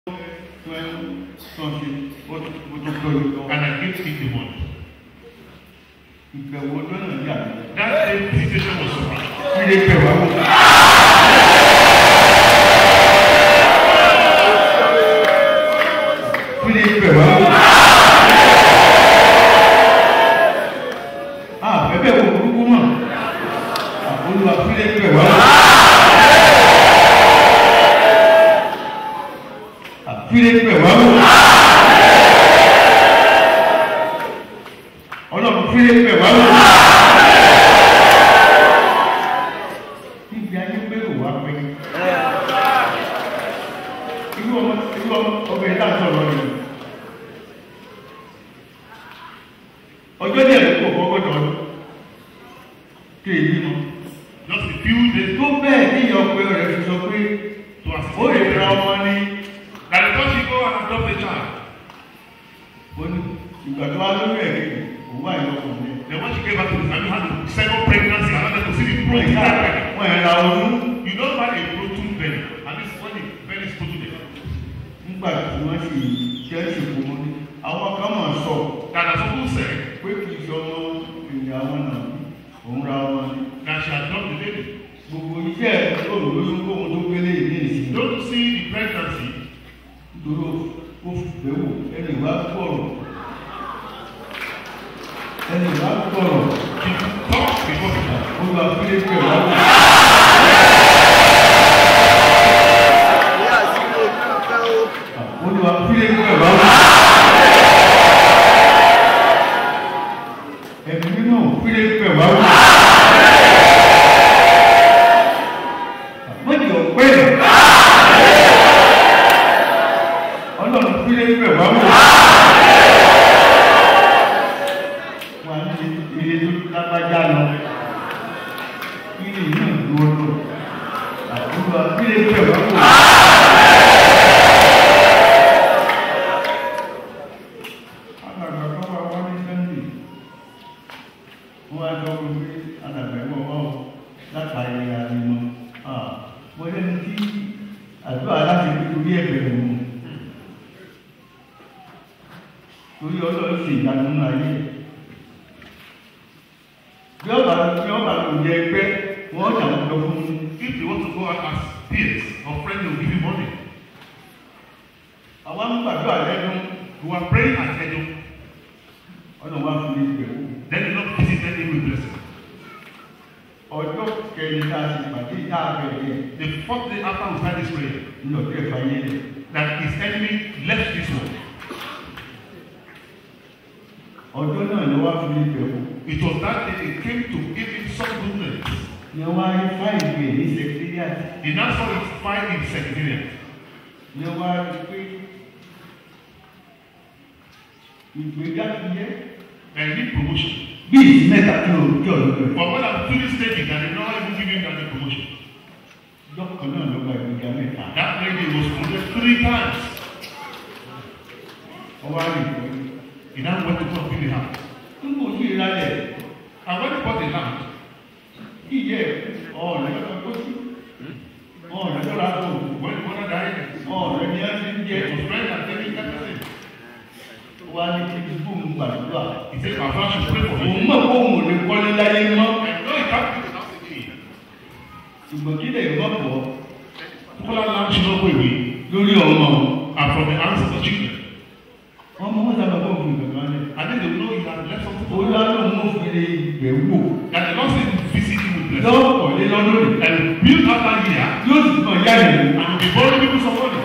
and I gave him the money. ìbẹ̀wò ọjọ́ náà yà mí. That day visitation was surprised. Ilé kẹwàá wò. Ilé kẹwàá wò. À bẹ́bẹ̀ wò burúkú mọ̀. Olúwa ilé kẹwàá wò. Ilé kẹwàá wò. Ọlọ́run ilé kẹwàá wò. níbi ayé gbèrò wá pé irú ọmọ irú ọmọ ọbẹ̀ tá a sọ̀rọ̀ yìí ọjọ́ díẹ̀ ló kọ̀ fọ́gọ́dọ̀ ọdún kí èyí mọ Just a few days tó bẹ́ẹ̀ ní ìyá ọpẹ rẹ̀ fi sọ pé to ó assist lè ra ọmọ ní that because you go and adopt a child. ó ní ìgbà tó wá lórí ẹ̀ kéde òun wà ní ọkùnrin Then when she came back to the family, had the second pregnancy, I wanted to see the growth in that belly. wọ́n ẹ̀ ra ọdún You don't buy a protein belly, and this is when the belly is protein. nígbà tí wọ́n sì jẹ́ ìṣèkò mọ́ ní àwọn kan mọ̀ sọ That as people said pé kì í ṣe ọmọ ìyàwó náà òun ra ọmọ ní. that she had done the baby. gbogbo iṣẹ́ olùlóyún kóhun tó gbélé yìí ní ìsìn Don't you see the pregnancy? dúró ó fẹ́ wò ẹni wá gbọ́rọ̀ ẹni wá gbọ́rọ̀ She talk before she talk. olùwà fílẹ̀ pẹ̀ wá wò olùwà fílẹ̀ pẹ̀ wá wò ẹ̀mí nínú fílẹ̀ pẹ̀ wá wò mọ̀jọ̀ pé ọlọ́run fílẹ̀ pẹ̀ wá wò. wà ní ilé tó lágbájá lọ ilé náà dúró lọ àdúrà ilé tẹ̀ wá kò. alàgbà kan wà wá ní sẹ́ńdì wọ́n á sọ fún mi alàgbà ẹ̀wọ̀n wá o látàrí àdìmọ́ mo lẹ́nu tí àdúrà láti fi torí ẹ̀bẹ̀rẹ̀ mu torí ọlọ́run sì ìyanu nínú ayé bí ọba bí ọba kò jẹ ẹgbẹ́ wọn jà wọn lọ fún un If you want to go out as peers or friends, they will give you money. àwa ń gbàdúrà lẹ́nu You are praying at Edo. ọ̀nà wa fi lè gbẹ̀ wò Then you not visit any with blessing. ọjọ́ kẹrin tá a ti pàdé tá a bẹ̀rẹ̀ The fourth day after we started this prayer, ní ọjọ́ ẹ̀fà yẹn lẹ̀ that his enemy left this world. ọjọ́ náà ni wọ́n fi lè gbẹ̀ wò It was that day they came to give him some goodness. ni wọ́n á rí fáìlì rẹ̀ ní sẹkítírìàtì He now saw it fine in secretariat. ni wọ́n á rí pé ìgbéga ti yẹ And he need promotion. bí ìsìn mẹ́ta kí o kí ọ̀dọ́ rẹ̀ But when I'm finished stating that they not even give him that promotion. ọjọ́ kan náà ló gba ìgbéga mẹ́ta That lady was promoted three times. ọwọ́ á rí pé He now went to go and build a house. nígbà tí ìrálẹ̀ And when he bought the land, kí ìyẹ́ ọ̀rẹ́ lọ́kọ̀ tó sí ọ̀rẹ́ lọ́la tó when the mother died, ọ̀rẹ́ ni a ti ń jẹ it was friends and taking everything. wá ní kí n fún un gbàdúrà He said, My father should pray for òun me. mọ̀ kó òun ò lè kọ́lé láyé mọ́ I know he can't do the house again. ṣùgbọ́n kí lè mọ̀ pọ̀ Popular land should not go away. lórí ọmọ And from the hands of the children. ọmọ wọn sábà kó òun gbẹ̀gbẹ̀ lẹ̀ And then they will know he had left something for olú them. àlọ́ mọ̀ fi lè gbẹ̀ wò That the Lord said he will visit him with blessing. lọ́pọ̀ lé lọ́dún rẹ̀ And build out that year yóò sì kàn yá ìwò and be borrowing people some money.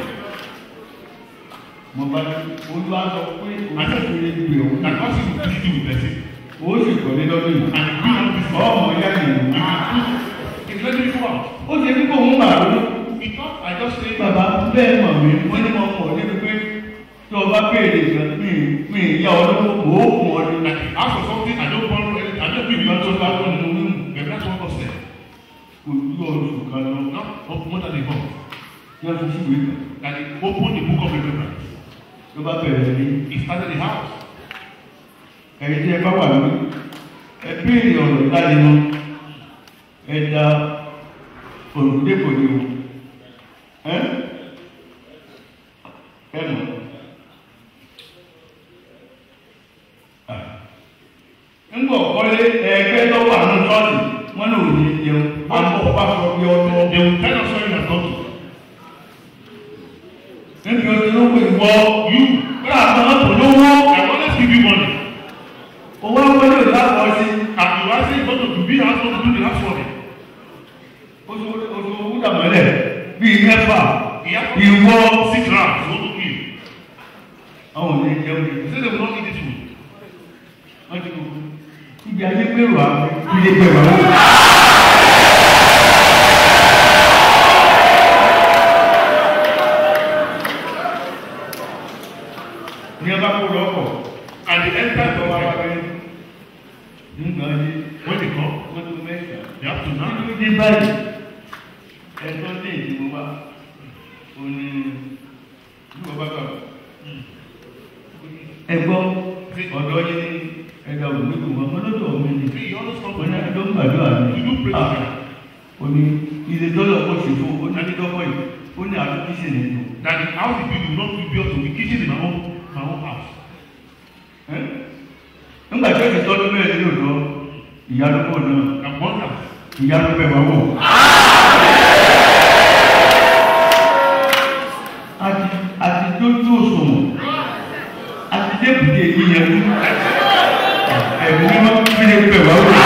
mo bá ní olú àlọ́ pé òun sì fi lè gbẹ̀ wò That God said he will visit you with blessing. ó sì kàn lé lọ́dún yìí And build out this law. ọmọ yá ìwò It's letting me come out. ó ṣe ní kó òun bà lórí. He thought I just say bàbá bẹ́ẹ̀ mọ̀ mí wọ́n ní wọn mọ̀ níbi pé tí o bá béèrè kan mi mi ìyá ọlọ́wọ́ kò ó kùn ọ ní. that he asked for something, I don't borrow anything, I don't give you to that one. Maybe that's what God said. kò ju oṣù kan lọ Not of more than a month. tí wọ́n fi síwèé kan That he opened the book of remembrance. ló bá bẹ̀rẹ̀ ní. He started the house. ẹ̀yin tí ẹ bá wà lórí ẹ béèrè ọ̀rọ̀ ìdánimọ̀ ẹ da olùdókòwò ni o. ẹ́ ẹnu ńgbọ̀ kọ́lé ẹgbẹ́ tó wà ní sọ́ọ̀tì wọn náà ò ní jẹun àmọ́ ọba sọ pé ọdún They will tell us where you are going. níbi oṣù ló pè wọ You, kọ́lá àtọ́ mọ́tò lówó I always give you money. owó wọlé ò lápọ̀ sí And you are saying going to be house to do the house for me. oṣù oṣù wúdà mọ́lẹ̀ bíi mẹ́fà He has ìwọ six rounds. What to give? àwọn ò ní jẹun ní He said they will not eat this food. wọ́n ti kú ibi ayé gbèrò àwọn ilé gbèrò àwọn. ní ọba kó lọ́kọ̀ And they entered the wá house. pé nígbà yé When they come, wọ́n tó mẹ́ta. they have to now. nínú dé báyìí ẹ̀tọ́ dé ìdìbò wa ó ní ìdìbò bá bá ẹgbọ́ ọ̀dọ́ yín ní ẹ̀dá òmìnir wọn mọ́lọ́dọ̀ mi ni He always come wọn to ní ẹjọ́ ń gbàdúrà ní You do pray to God. ó ní ilé dọ́là kò sí fún ó ní adídọ́kọ̀ yìí ó ní àdúgbò sí nínú that the house the people not be built to be kitchen in my own my own house. nígbà tí ó ti tọ́jú bẹ́ẹ̀ nínú lọ ìyálùkọ̀ náà And wonder. ìyálùkọ̀ wà wò. àti àti dójú òṣùwọ̀n àti débùdé yíyanjú ẹ̀mí mímọ́ fílẹ̀ pẹ̀ wá wò.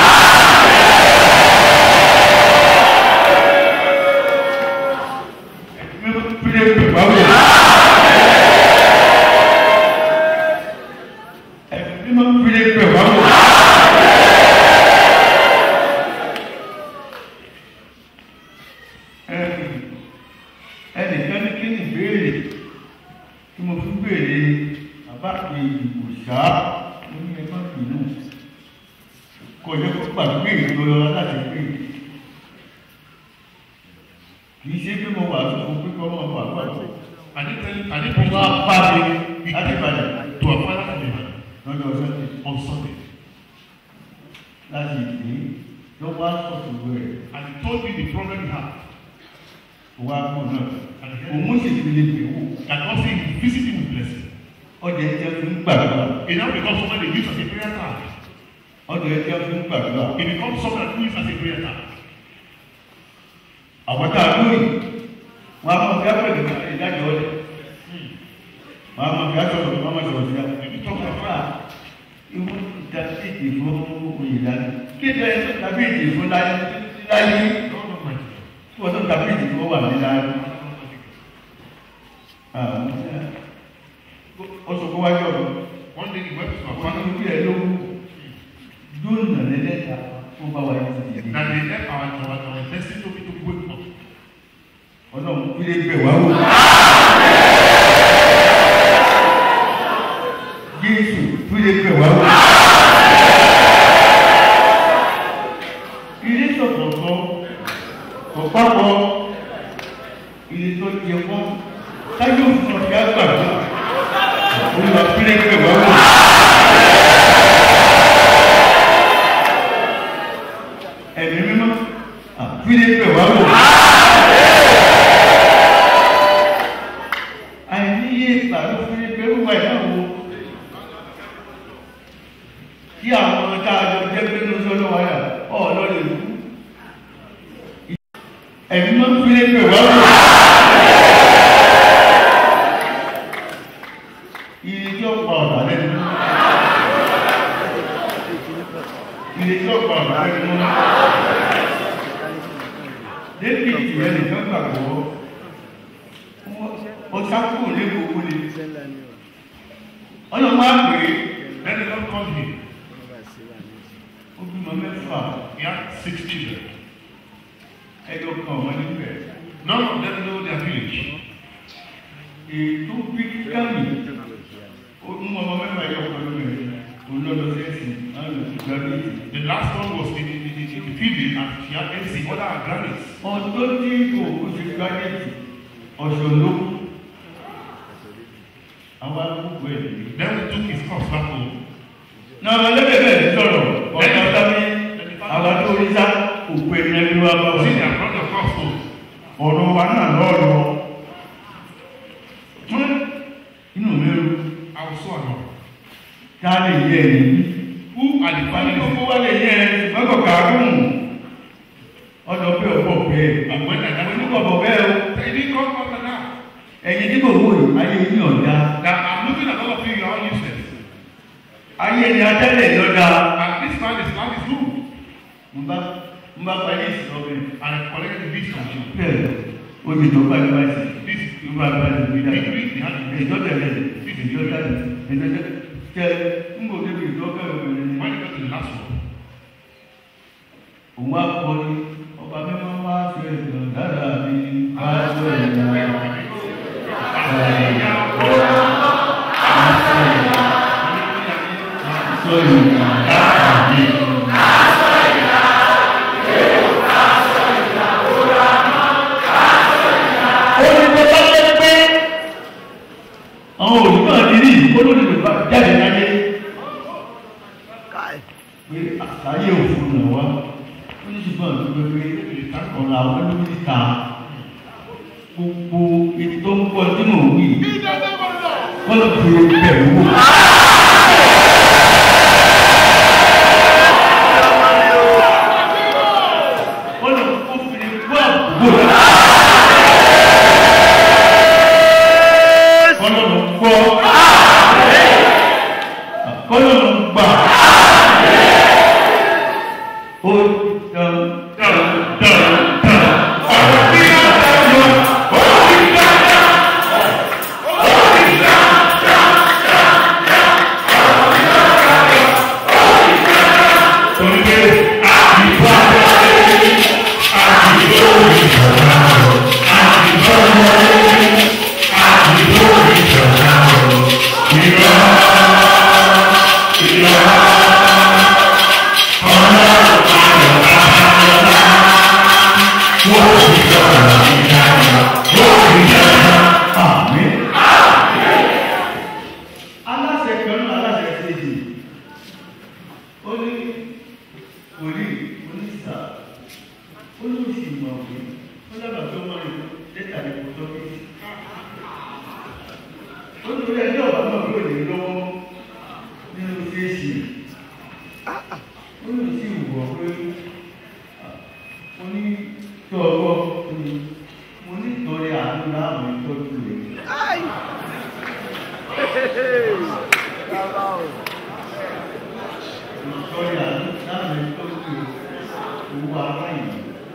ẹ̀mí mímọ́ fílẹ̀ pẹ̀ wá wò. ẹ̀mí mímọ́ fílẹ̀ pẹ̀ wá wò. ẹnìkan ní kí ni ìbéèrè tí mo fi béèrè bàbá kejì kò ṣá mo ní ẹ má bínú kò yẹ kó gbàgbé ìlú ọlọ láti pè kì í ṣe pé mo wà tó fún pé kọ́ mọ́ wà pàtó I didn't tell you, I didn't mo preach máa to bá mi láti Ìbàdàn to our father in heaven lọ́jọ́ sọ́dẹ̀ on Sunday. láti ìdí ló wá sọ̀tún rẹ̀ And he told me the problem he had. wá kú náà And he òun sì fi lè pè wò And God said he visit him with blessing. ọjà ẹ̀jẹ̀ fi ń gbàdúrà It now becomes someone they use as a prayer card. ọjà ẹ̀jẹ̀ fi ń gbàdúrà. It becomes someone that use as a prayer card. àwọn tá a lóyè wọn a máa fi apẹ̀lẹ̀ ká ìdájọ́ ọ̀dẹ̀ wọn a máa fi aṣọ ọ̀dẹ̀ wọn a máa sọ̀rọ̀ sí i. Ibi tó kọ̀ fún ìwọ ìdàkejì fún oyè dání kéde ẹsẹ̀ tàbí èdè fún láyé láyé God Almighty. tí wọ́n tó tàbí èdè fún wà ní láyé. ó sọ fún wájú ọ̀dọ̀ One day he went to our wọn father ní kí ẹ lówó dúnà lẹ́lẹ́ta fún báwa yìí ti dìde. that they left our our our destiny to be to wake up. ọlọ́run kí lè bẹ̀ wá wò. Jésù kí lè bẹ̀ wá wò. Ilé sọ̀tọ̀tọ̀ ọ̀pápọ̀ ilé tó jẹ wọ́n táyọ̀ fún ọ̀fẹ́ àgbàdo olùwà kí lè bẹ̀ wá wò. Ẹ̀mí mímọ́ kí lè bẹ̀ wá wò. àìníye ìgbàlú fún ẹgbẹ́ wíwá ìdáwó kí àwọn tá a jọ jẹ́ pé ní oṣù ọlọ́wà yà ọ̀ọ́lọ́ lè kú. ẹ̀mí máa ń fi ẹgbẹ́ wá wò. iye tí ó pa ọ̀dà lẹ́nu. iye tí ó pa ọ̀dà lẹ́nu. débìtì yẹn nìkan gbàgbọ́ ọ̀sá kúrò ní gbogbo ni ọlọ́mọ àgbèrè Then the Lord called him. ó bímọ mẹ́fà He had six children. ẹjọ́ kan ọmọ níbẹ̀ None of them know their village. ètò bí kámi ó mú ọmọ mẹ́fà yọ ọkọ lórí rẹ̀ olódò sẹ́sì láti gbàgbé The last one was in the, in the, in the field and she had MC, other her grannies. ọdún tí òkú ti gbàgbé ọ̀sọ̀ ló kú àwọn arúgbó ẹ̀ nìyí. Then we took his corpse back home. náà lẹ́gbẹ̀ẹ́ sọ̀rọ̀ ọ̀gá sábẹ́ àwọn tó rí sá òkú ẹ̀ ní ẹni wá bá wà. See, they have brought the corpse home. ọ̀rọ̀ wa náà lọ́ọ̀lọ́ àkóso ọ̀nà. ká lè yẹ ẹ̀yìn Who are the wọ́n ní finalists? gbogbo wa lè yẹ ẹ̀ mọ́kọ̀ kàárùn ọ̀dọ̀ pé ọ̀pọ̀ bẹ́ẹ̀ And when I àwọn never oníkọ̀ ọ̀pọ̀ bẹ́ẹ̀ o They didn't come from the now. ẹ̀yin tí mo wò yìí ayé yín ọ̀dà That I'm looking at all of you, you are all useless. ayé ni atẹ́lẹ̀ lọ́dà And this man is man is good. mo bá mo bá parí ìsìn ọbẹ̀ And I collected this from you. bẹ́ẹ̀ o ti tó parí parí sí This ló bá parí sí bí dáa degree they had in ìjọ tẹ̀lé ìjọ tẹ̀lé ìjọ tẹ̀lé tẹ ń bò débi ìjọ kẹrù obìnrin ni When you got to the last one, òun á kọ ní ọba mímọ́ wá fi ẹ̀sìn dára ní aṣọ ìyá aṣọ ìyá dára ní. ó ní bó bá jẹ́ pé àwọn olùkọ́ àdìrí olórí yorùbá jáde láyé pé àtàyè òfin nà wá ó ní ṣùgbọ́n àdúgbò pé ọ̀rọ̀ àwọn olórí ta gbogbo ètò ń pọ̀ tí mò ń wí wọ́n lọ fi bẹ̀rù wò. wọ́n lọ kó fi gbọ́ àbúrò rẹ̀. kọlọ́nù gbọ́ kọlọ́nù gbà ó dán dán dán dán ọ̀rọ̀ bí wọ́n bá yọ ọ̀rọ̀ bí wọ́n bá yọ. Onígbé àbíbá àbíbó ìjọba àbíbó àbíbó ìjọba ìrọ̀ ìrọ̀ ọ̀nà àyọ̀ àbáyọ̀lá wọ́n ti jọba ìjọba wọ́n ti jọba. Àmì. Aláṣẹ kan náà aláṣẹ kejì ó ní òrí oníṣà ó ní oṣù ìmọ̀wé ó lábàá tó mọ̀ ní lẹ́tà ní kò tó bí. ó ní orí ẹjọ́ ọ̀bá náà yóò lè lọ́wọ́ nínú fèsì ó ní oṣù ìwọ̀ pé mo ní tó ọwọ́ mo ní ìtọ́rẹ àánú láàmú ìtọ́jú rẹ̀. ìtọ́rẹ àánú láàmú ìtọ́jú owó aláìní.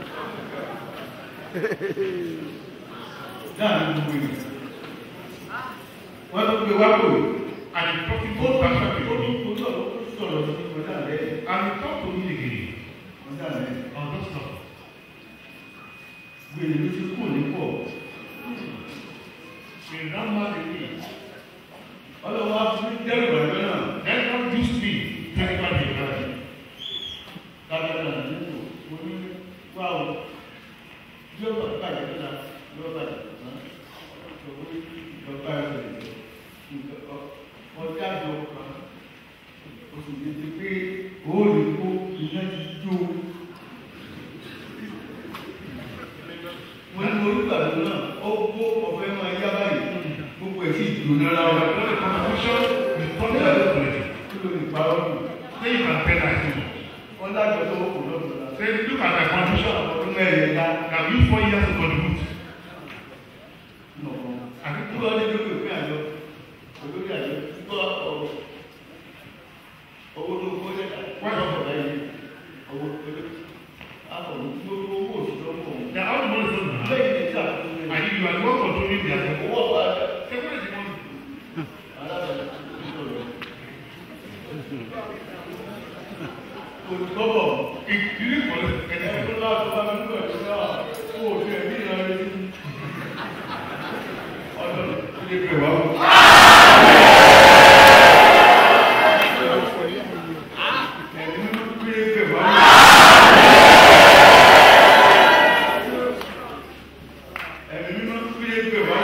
láàrin gbogbo ènìyàn wọ́n ló pe wá kò and he talked to both perspective ó of me. ó sọ̀rọ̀ ó sọ̀rọ̀ sí ọjà rẹ̀ And he talked to me again ọjà rẹ̀ on this stuff. gbèrè ló ti kù ní pọ̀ In that man again, ọlọ́wọ́ á fún dẹ́rù ọ̀jọ́ náà then God used me technically right. dáadáa nínú mo ní wá o yóò bá bàjẹ́ nígbà yóò bàjẹ́ náà ìṣòwò ìjọba ẹ̀rọ ọjà àjọ kan oṣù tètè pé òòlù kó iná ti jó mo ní mo nígbà tó náà ó kó ọ̀fẹ́ máa yá báyìí gbogbo ẹ̀ sì jóná Now, lára when the constitution is totally calculated, kí ló lè parọ́ nù then you can tell that thing. wọ́n dájọ́ tó kù lọ́dún Say, look at my contribution. ọdún mẹ́rin ká I've used four years to contribute. nọ̀kan. I think Nígbà wọ́n ní lórí òfin àjọ, olórí àjọ, nígbà ọ̀rọ̀ owó tó kó lẹ́tà, wọ́n yọ ọ̀rọ̀ láyé, owó tó lé, àpọ̀ ní owó owó òṣìṣẹ́ ọmọ òun. they are all the money from now. Lẹ́yìn ní sáà tó lé, And you are the one controlling their money. owó ọ̀pá àjọ, Say, where is the money? alábàá ìṣòro. Olùkọ́bọ̀, It didn't collect ẹ̀jẹ̀ anything. tó láti bá mi nígbà tó náà, owó òfin ẹ̀mí ìrànlẹ́ sí. Ọ̀dọ́ ilé pè wá. Ẹ̀mí mímú gbé pè wá. Ẹ̀mí mímú gbé pè wá.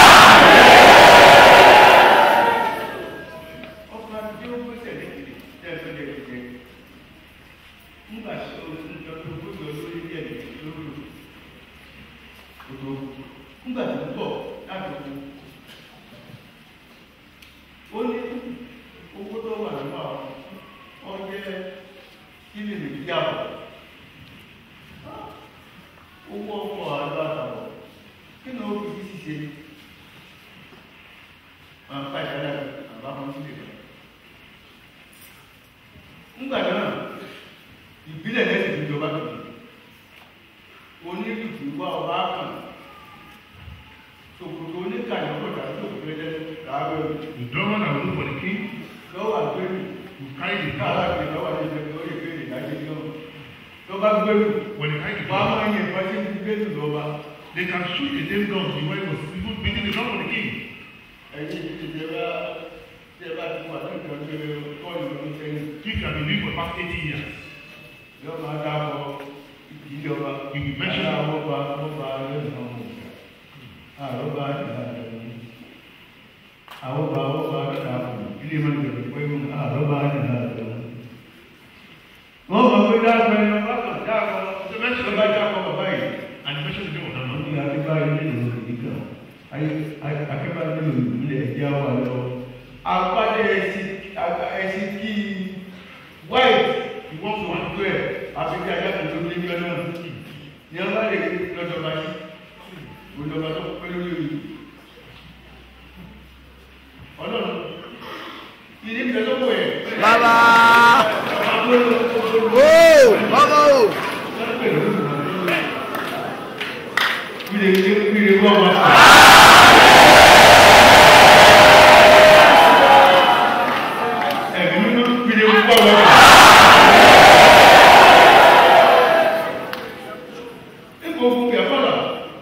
Ọkọ̀ àti ó gbèsè lẹ́yìn tẹ́lẹ̀ lẹ́yìn. Nígbà tí o ti ń jọ tó gbọ́dọ̀ lórí díẹ̀ lórí odò. Nígbà tí ó bọ̀ láti kú. wọn bá ìdájọ́ àbá wọn sílẹ̀ lọ. ńgbà náà ìbílẹ̀ lẹ́sìn ti jọba tó dé onídùúgbò wá ọba kan ṣòkòtò oníkàyọ̀ ọ̀dà tó gbẹdẹ láàárọ̀ The drummer that will look for the king lọ́wọ́ àgbẹ̀rù will carry the káàlà drum. gbé lọ́wọ́ àgbẹ̀rù lórí ìbéèrè lájẹ́ náà lọ́ba gbẹ̀rù When they carry the wọ́n á drum, máa yẹ ìfọ́sí ti gbẹ̀rù lọ́ba they can shoot the same gun the way it was even beating the drum for the king. ẹ̀yìn ìjẹba ìjẹba ti wà ní ìjọba kọ́ọ̀lù ló ń sẹ́yìn If you have been living for the past 80 years, yóò máa dáàbọ̀ ìjọba You will mention- àwọn ọba ọba lẹ́nu ọmọ àrọ́bà àwọn ọba ọba dàpọ̀ ilé máa ń bẹ̀rẹ̀ pẹ̀lú àrọ́bà dàpọ̀. wọ́n mọ̀ pé dáàbọ̀ ẹni ọba kan dáàbọ̀ the mention ọba dáàbọ̀ bàbá yìí. and the mention the name of that àwọn man. ní akébáyé nílò ìdíkà akébáyé nílò ilé ẹ̀jẹ̀ wà lọ. apádé ẹsìn ẹsìn kí white He walked wọ́n one. tó ẹ̀ àfihàn ajá tó tó ní ìjọ náà ní ọba lè lọ́jọ́ bá yí òjọba tó pẹ́ lórí òyìn. ọlọ́run ilé ìfẹ́ tó wọ̀ ẹ̀. Bàbá. Ó ọmọ o. Ilé ilé ilé wọ́n wá. Ẹ̀mí nínú ilé wọ́n wá. Nígbà ogun kẹfọ́ náà,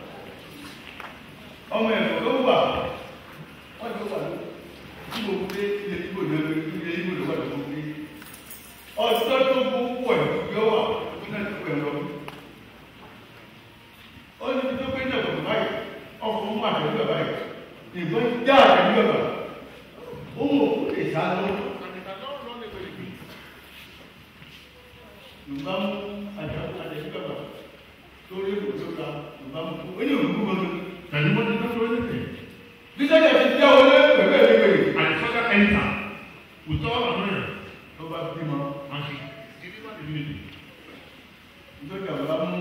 ọmọ ẹ̀fọ́ ló wà, wọ́n ti wà ní ìgbò pé ilé ìgbò náà ilé ìgbò ló wà lọ́wọ́ pé ọjọ́ tó gbogbo ẹ̀ yọ wà fún náà tó pẹ̀ lọ́wọ́ ó ní tó gbé náà bọ̀ báyìí ọkọ̀ mú àtẹ̀lú ẹ̀ báyìí ìbọn já àtẹ̀lú ẹ̀ báyìí ó mọ̀ kó lè sá lọ. Yorùbá mú àtẹ̀lú àtẹ̀lú ẹ̀ báyìí torí èkó tó ta Yorùbá mú kó ó ní òkú gbọdọ̀. And he wanted not to do anything. Bí sẹ́jà ti já wọlé pẹ̀lú ẹ̀ nígbèrè. And the soldier entered with all annoyance Tó bá bímọ, and she delivered the unity. ìjọba bá mú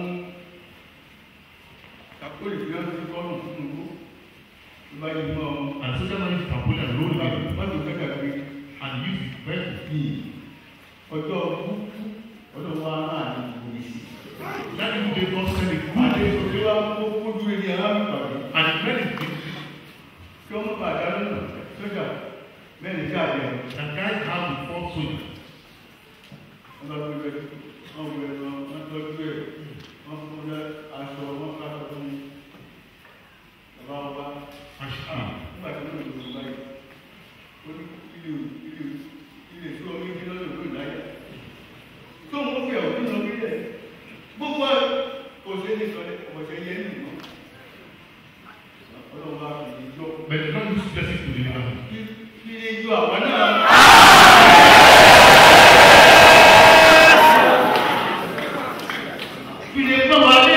kakóyè fi ọ́n ti kọ́nù fún un kó. Tó bá yí mọ́ ọ. And the soldier managed to pull and roll it Wọ́n ti fẹ́ kàgbé. and use his vehicle. bí ọjọ́ kúkú ọdún wa náà ní polisi. That is the God sent a Àti good ìṣòro wa kó kójú ẹni alámìpàdé. and the men is Kí ọmọ bàdá lọ́nà sójà mẹ́rin sí àjẹ́. the guy have the four soldiers. Wọ́n bá gbé bẹ́ẹ̀ wọ́n gbé ẹ̀ wọ́n tọ́jú ẹ̀ wọ́n fún ẹ aṣọ wọn ká sọ fún mi. Bàbá wa bá And she a came. nígbà tí wọ́n lò ó báyìí. Ó ní ilé ilé ilé tí omi ń gbé lọ́dọ̀ tó ìdáyà. Tó ń mú fi àwọn nínú orílẹ̀. Gbogbo ẹ̀ kò sí ní sọ̀rọ̀ ọ̀sẹ̀ yẹn nìyí. Ọlọ́run bá fi ìjọ But the Lord used blessing to deliver him. kí kí ní ìjọ àwọn náà. Kí ni gbọ́ wá lé?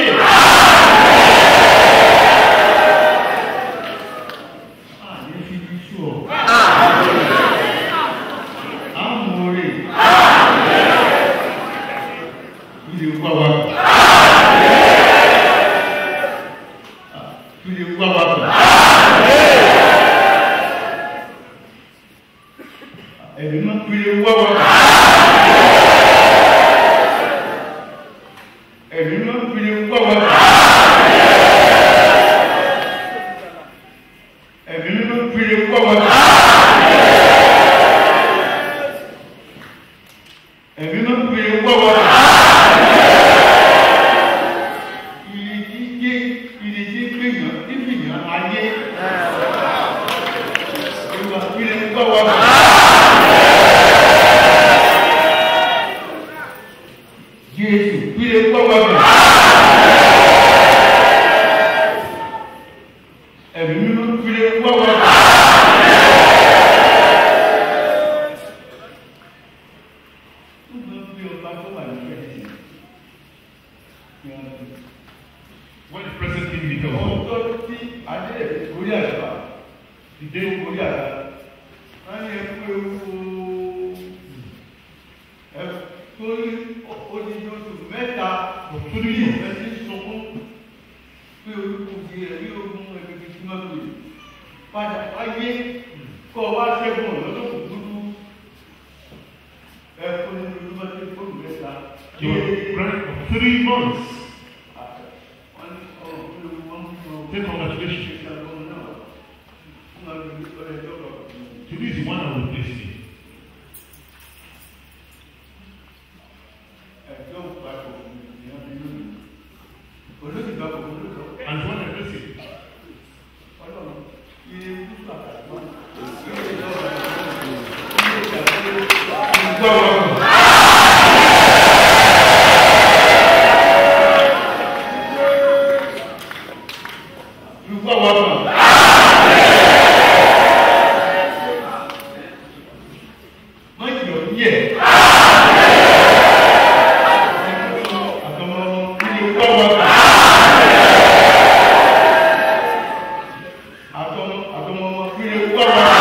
Àní fi bí sú ọ. Àmúre. Kí ni gbọ́ wá? Kí ni gbọ́ wá? Ẹ̀mí máa ń pèrè wá wá. Ẹ̀mí máa ń pèrè wá wá. Ẹ̀mí máa ń pèrè wá wá. Ẹ̀mí máa ń pèrè wá wá. Ìrètí jẹ́ ìrètí gbìyàn ìgbìyàn ayé. Ìwà pèrè wá wá. Jésù pèrè wá wá bẹ̀. Ẹ̀mí mímọ́ pèrè wá wá bẹ̀. Nígbà tí ọba tó wà ní ẹ̀sìn, ni wọ́n ti When the president came in the house, ọjọ́ tí adé orí àgbà the day orí àgbà wọ́n ní ẹkú ewu ẹ torí odidi oṣù mẹ́ta Òtútù ní yìí. ìfẹ́ sí sunkún pé orúkọ di rẹ̀ bí ogun ẹgbẹ́ tí wọ́n pè padà wáyé kọ́ ọ wá ṣẹ́gun lọ́dún kúkúrú ẹ fún ní ìlú bá ti fóònù mẹ́ta. You were pregnant for three months. wọ́n ní ọ̀rọ̀ pé wọ́n ń sọ Say congratulations. ìṣàkóso náà fún àwọn ọ̀rẹ́ tó kọ̀. Today is the one I will bless you. ẹjọ́ ìpapọ̀ ìyá mi lónìí. olóòtú ìpapọ̀ olóòtú And what I bless you. ọlọ́run iye kúkú àtàkùn iye ìjọba iye ìjàkúrò ìgbọ́ wọn. ìgbọ́ wọn kan. má yọ̀ yẹ̀. àtọmọ iye ìgbọ́ wọn kan. àtọmọ àtọmọ iye ìgbọ́ wọn kan.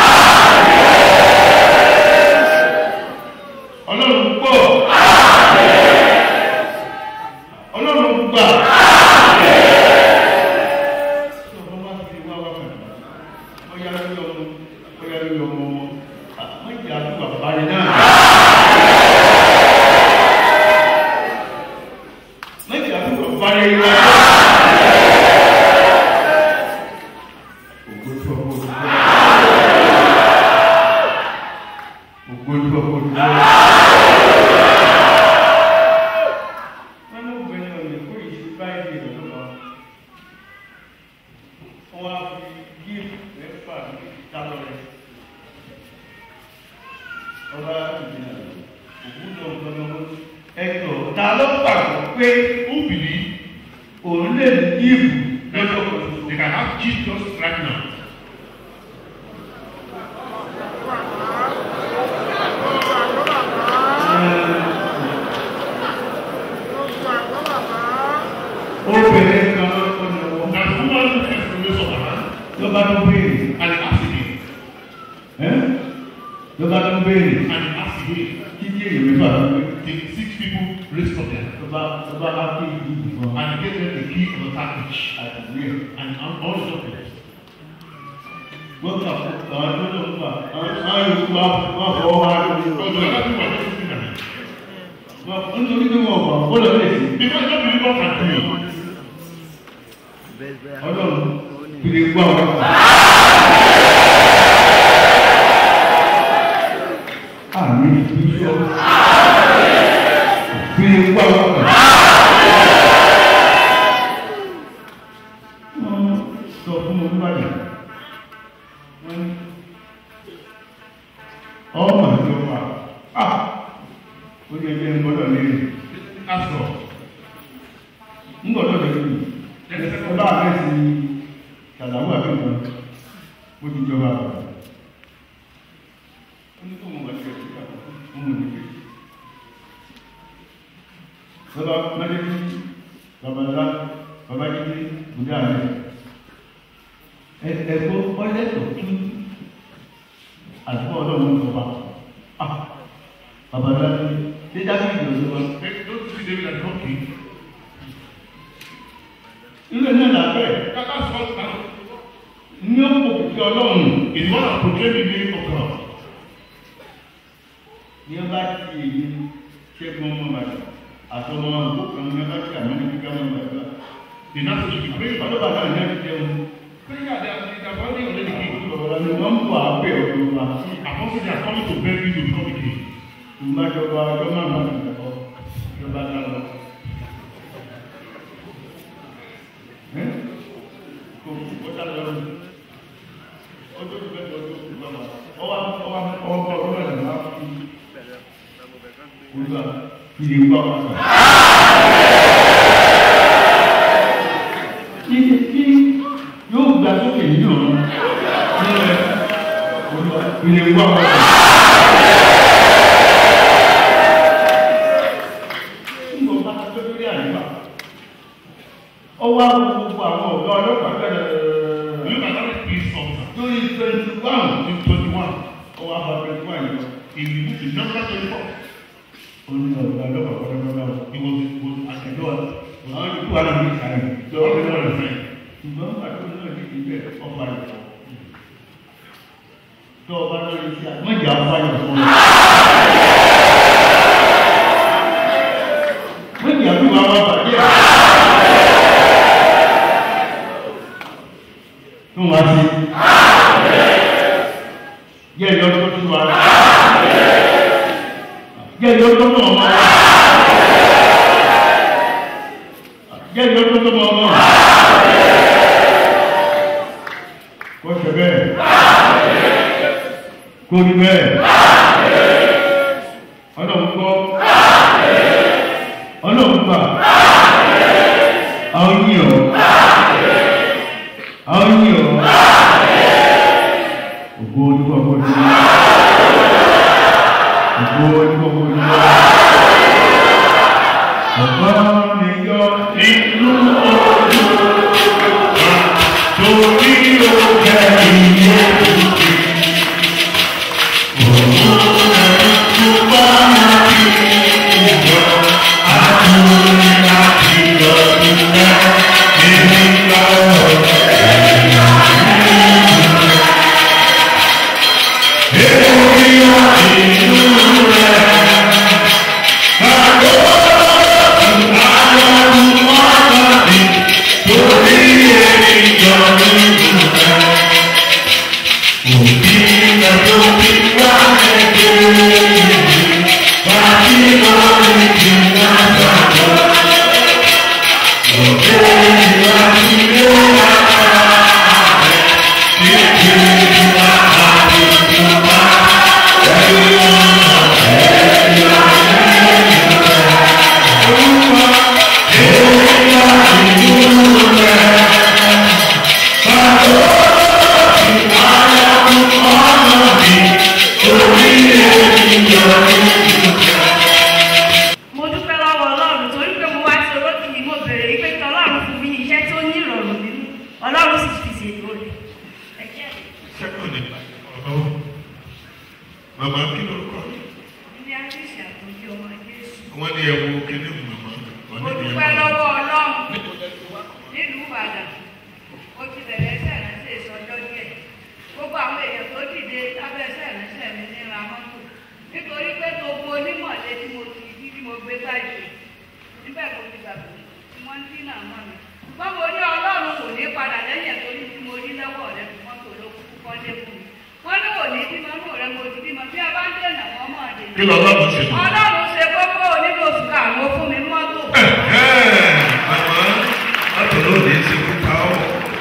ọlọ́run gbọ́ ọlọ́run gbà tí ọmọ bá fi wá wá kàn ọyá lórí ọmọ ọyá lórí ọmọ wọn àmọ́ ìyá tó bàbá rẹ náà. méjì àti bàbá rẹ yọ ògbó tó ọkọ ògbó ògbó tó ọkọ ògbó. wọ́n ní obìnrin ọ̀nà kó ìṣe báyìí lọ́dún kan wọ́n wá fi gíìmù mẹ́fà dálọ́ rẹ̀ ọba ìdílé òwúlò ọ̀gbọ́n ẹ̀tọ́ ta ló pàgọ́ pé Who believe òun lè ní gíìmù that lọ́jọ́ kan ṣoṣo. they can have Jesus right now? obìnrin kan lọ́kọ́ ní ọwọ́ That woman who has the raise of her hand ló bá tó béèrè and he asked again. ẹ́ ló bá tó béèrè And he asked again. kíkí èyí mẹ́fà ló pé The six people raised up their hand. ló bá ló bá bá kí ìdí fún ọ And he gave them the key of the package. àtìwé ẹ̀. And all the documents. wọ́n kà fún àwọn tó lọ fún wa àwọn yòókù wa wọ́n fọwọ́ wa lórí So the other people are just looking at it. wọn nítorí pé wọn wà ó lọ lè sí Because no believer can do it. ọlọ́run fìdí gbọ́ àwọn ọ̀gá. àmì ìfúnṣọ́ fìdí gbọ́ àwọn ọ̀gá. wọ́n sọ fún mi nígbàdàn wọ́n ní ọmọ ìjọba ah ó yẹ kí ẹ gbọ́dọ̀ lérè Ask God. ń gbọ́dọ̀ lérè ẹ bá àgbẹ̀ sí ṣàlàwọ̀ àbẹ̀wò ó ti jọba àgbà ó ní kó mọ̀ wá sí ẹ̀sìn àkọ́kọ́ ó mọ̀ nígbè bàbá mẹ́lẹ́bí bàbá ńlá bàbá jíjí bùdá rẹ̀ ẹ̀kọ́ ọlẹ́tọ̀ tún àtúbọ̀ ọlọ́run ìjọba ah bàbá ńlá ní ṣé dábìlì ìjọba Hey, Don't you see David and come king? ilé náà làbẹ́ That- That's what now. ní ó kò kìkì ọlọ́run It's one of proclaiming the name of God. ní ẹ bá ti èyí ṣẹ́gun ọmọ bàtà àtọmọ àgbo kan ní ẹ bá ti àmọ́ ní kíkà ọmọ bàtà The nation should be praying for ọdún bàtà ní ẹ ti jẹun Prayer, they are, they are already already king. ọ̀rọ̀ ni wọ́n ń bọ̀ àbẹ̀ ọ̀dọ̀ wa Apostle, they are coming to beg you to become a king. ìgbàjọba ọjọ́ máa ma nìkọ́ ìjọba dáná. Ẹ́ kò kó dá lọ́rùn ọjọ́ ìgbẹ́ ọjọ́ ìgbà wa ọwọ́ ọwọ́ ọwọ́ bọ̀ ọwọ́ ẹ̀ máa fi olúwa ìdè gbà wá sọ. Kí kí yóò gbà sókè nínú ọ̀run nílẹ̀ olúwa ìdè gbà wá sọ. Nígbà bá tó lórí àyíká ọwọ́ àwọn gbogbo àwọn ọ̀gá ọlọ́pàá bẹ̀rẹ̀ Look at that police officer. lórí twenty one In 21, ọwọ́ àwọn twenty one yìí in, in number 24, ó ní ọ̀gá ọlọ́pàá pátápátá he was, was at the ẹ̀dọ́ door. àwọn ìlú wa náà ní ìsàlẹ̀ The other one is friend. ṣùgbọ́n pàtó náà ní ìbẹ̀ ọ̀pá rẹ̀ tó o bá lórí sí àmọ́jà fáyọ̀ fún ọ. mọ́jà bí wàá wá bàjẹ́. tó wá sí. yẹ ẹ̀yọ́ tó tún wá. yẹ ẹ̀yọ́ tó tún ọmọ. yẹ ẹ̀yọ́ tó tún ọmọ. kó ṣe bẹ́ẹ̀ kó rí bẹ́ẹ̀ ọlọ́run gbọ́ ọlọ́run gbà àwọn yìí ọ́ àwọn yìí ọ́ ògbó onígbàgbọ́ ní ògbó onígbàgbọ́ ní ọ̀gbọ́n mi yọ nínú ojú torí ó kẹ́ ìyẹ́ òkè. mo dúpẹ́ lọ́wọ́ ọlọ́run torí pé mo wá sí orókì yìí mo bèrè pé kí ọlọ́run fún mi ní iṣẹ́ tó ní ìrọ̀rùn nínú ọlọ́run sì fi ṣètò rẹ̀. ẹ jẹ́ sẹ́kọ̀ndì ọ̀dọ́ màmá kí lórúkọ ní àtúnṣe àtúnṣe ọmọ jésù. wọ́n ní ẹ̀wọ̀ kíní màmá wọ́n mo ní dúpẹ́ ẹ̀wọ̀ lọ́wọ́ ọlọ́run nílùú ìbàdàn ó ti bẹ̀rẹ̀ ẹsẹ̀ ìránṣẹ́ ìsọjọ́ díẹ̀ gbogbo àwọn èèyàn tó dìde lábẹ́ ẹsẹ̀ ìránṣẹ́ mi ní ra mọ́tò nítorí pé gbogbo onímọ̀lé tí mo ti bí tí mo gbé báyìí níbẹ̀ mo ti gbàgbé tí wọ́n ń dínà mọ́ mi ṣùgbọ́n mo ní ọlọ́run kò ní padà lẹ́yìn ẹ̀ torí tí mo rí lọ́wọ́ rẹ̀ fún mọ́tò ló kú kọ́lé fún mi wọ́n ní kò ní bímọ mọ́ rẹ̀ mo ti bímọ bí a bá ń dènà wọ́n mọ̀ ọ́ kí lọ́lọ́run ṣe mọ́. ọlọ́run ṣe kókó nínú oṣù karùn-ún fún mi mọ́tò. màmá látọ̀lọ́ òde ṣe kú ká ọ́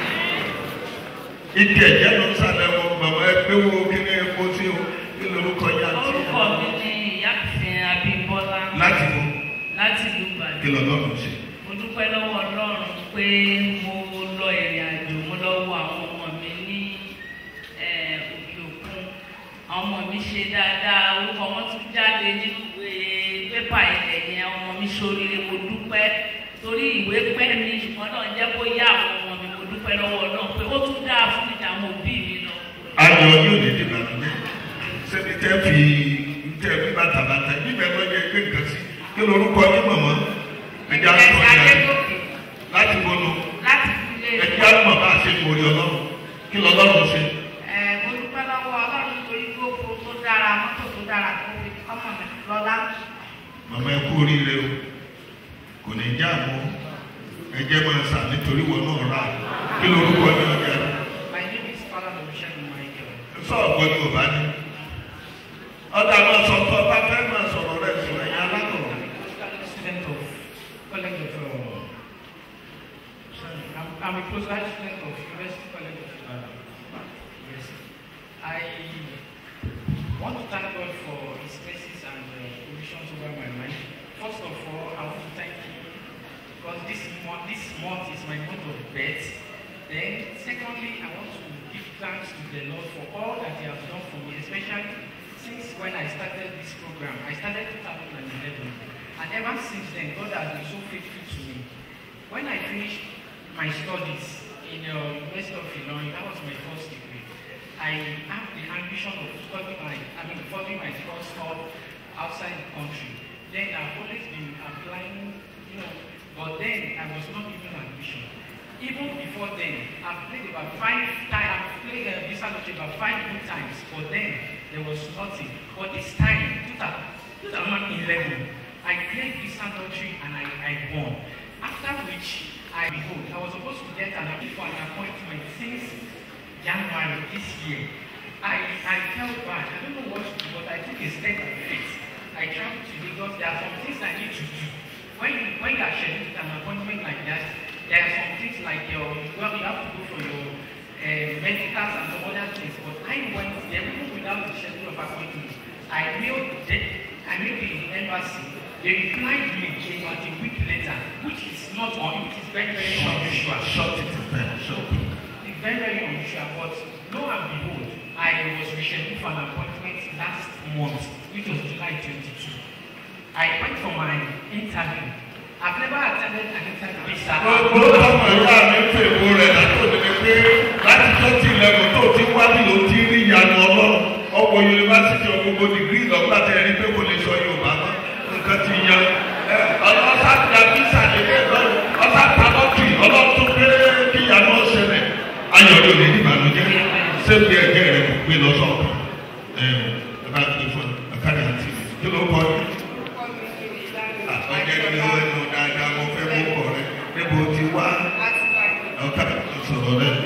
ìdí ẹ̀jẹ̀ ló ń sàlẹ̀ wọn màmá ẹ pé wo kíní epo sí o kí lórúkọ yá sí orúkọ mi ni ìyáàfin abímbọ́lá láti mú láti ìlú kí ìbàdàn lọ́lọ́run ṣe. mo dúpẹ́ lọ́wọ́ ọlọ́run pé mo lọ ìrìn àjò mo lọ wo àwọn ọmọ mi ní eh, òkè òkun àwọn ọmọ mi ṣe dáadáa orúkọ wọn tún jáde nínú ìwé pépà ilẹ̀ yẹn ọmọ mi ṣoríire mo dúpẹ́ torí ìwé pẹ́ mi ṣùgbọ́n náà jẹ́ kó yá àwọn ọmọ mi mo dúpẹ́ lọ́wọ́ ọlọ́run pé ó tún dáa fún ìjà àwọn òbí mi lọ. ayọ̀ yóò lè dìbò àdúgbò sẹ́ni tẹ́ fi tẹ́ fi bàtàbàtà níbẹ̀ lọ yẹ gbé nǹkan sí kí lórúkọ yín mọ̀mọ́ ẹ̀jẹ̀ àtọ̀ ẹ̀ka yẹn adégòkè láti bọ́nu láti ilé ẹ̀jẹ̀ àtọ̀ bá a ṣe kórè ọlọ́run kí lọ́lọ́run ṣe. ẹ mo dúpẹ́ lọ́wọ́ ọlọ́run torí gbogbo tó dára mọ́tò tó dára tó fi ọmọ mi lọ́lá. màmá ẹ kú oríire o kò ní já mọ́ ẹ̀jẹ̀ máa sà nítorí wọn náà rà kí lórúkọ yín ọjà My name is Father Olùṣègùn Michael. sọ̀gbọ́n ní òbá ní. ọ̀dà máa sọ tó ọba fẹ́ máa sọ̀rọ̀ rẹ̀ sọ ẹ̀yìn alákọ̀ọ́. student of College of uh, sorry, I'm, I'm a postgraduate student of University College of Ibadan. Yes. I want to thank God for His mercies and uh, provisions over my life. First of all, I want to thank Him because this month, this month is my month of birth. Then, secondly, I want to give thanks to the Lord for all that He has done for me, especially since when I started this program. I started 2011, and ever since then, God has been so faithful to me. When I finished my studies in uh, University of Illinois, that was my first degree. I have the ambition of studying my, I mean, following my course up outside the country. Then I've always been applying, you know, but then I was not given admission. even before then, I've played about five times, I've played uh, Visa Lottery about five good times. But then, there was nothing. But this time, 2011, I played Visa Lottery and I, I won. After which, I behold, I was supposed to get an for an appointment since January this year. I, I felt bad. I don't know what to do, but I took a step of faith. I traveled to Lagos. There are some things I need to do. When you, when you are scheduled an appointment like that, there are some things like your, well, you have to go for your uh, medicals and some other things. But I went there even without the schedule of appointment. I mailed the, I mailed the embassy. They replied me about a week later, which is not on, it is very, very unusual. Short it there. Short it. It's very, very unusual, but lo and behold, I was rescheduled for an appointment last month, which was July 22. I went for my interview. I've never attended an interview. Sir. gbogbo ọmọ ìyá mi ń fèwò rẹ̀ látòdì ni pé láti twenty eleven tó ti wá bí ló ti rí ìyanu ọlọ́run ọkọ̀ yunifásitì ọgbogbo dìgírì lọ́gbà tẹ̀ ẹni pé kò lè sọ yorùbá mọ́ nǹkan ti yan ẹ ọlọ́sà gba bísà lélẹ̀ lọ́rùn ọ̀sà pàlọ́tì ọlọ́run tó pé kí ìyanu ọ̀sẹ̀lẹ̀ ayọ̀ ló lè dìbànújẹ́ sẹ́bi ẹ̀gẹ́ rẹ̀ kò gbé lọ sọ̀kan ẹ ẹ bá gbé fún ẹ kárí àti kí ló kọ́ ẹ ọjọ́ ìlú ẹnu dáadáa mo fẹ́ mú bọ̀ rẹ níbo ti wá ọ̀ká sọ̀rọ̀ rẹ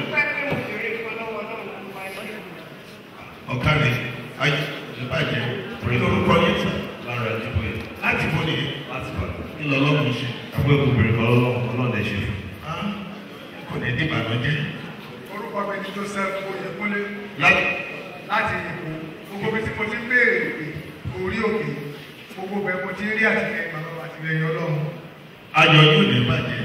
ọ̀ká rẹ ayé ìbàjẹ́ lórúkọ yẹn sọ lára ìdìbò yìí láti bọ́ ni láti bá ńlọlọ́run ṣe àwọn èkó bèrè kan lọ́wọ́ ọlọ́dẹ ṣe fún á kò ní dé ìbànújẹ́ orúkọ mi ni joseph oyèkúnlé láti láti èkó gbogbo mi tí mo ti ń béèrè pé orí òkè gbogbo bẹ́ẹ̀ mo ti rí àtìlẹyìn bàbá wa àtìlẹyìn ọlọ́run ayọ̀ yóò ní bàjẹ́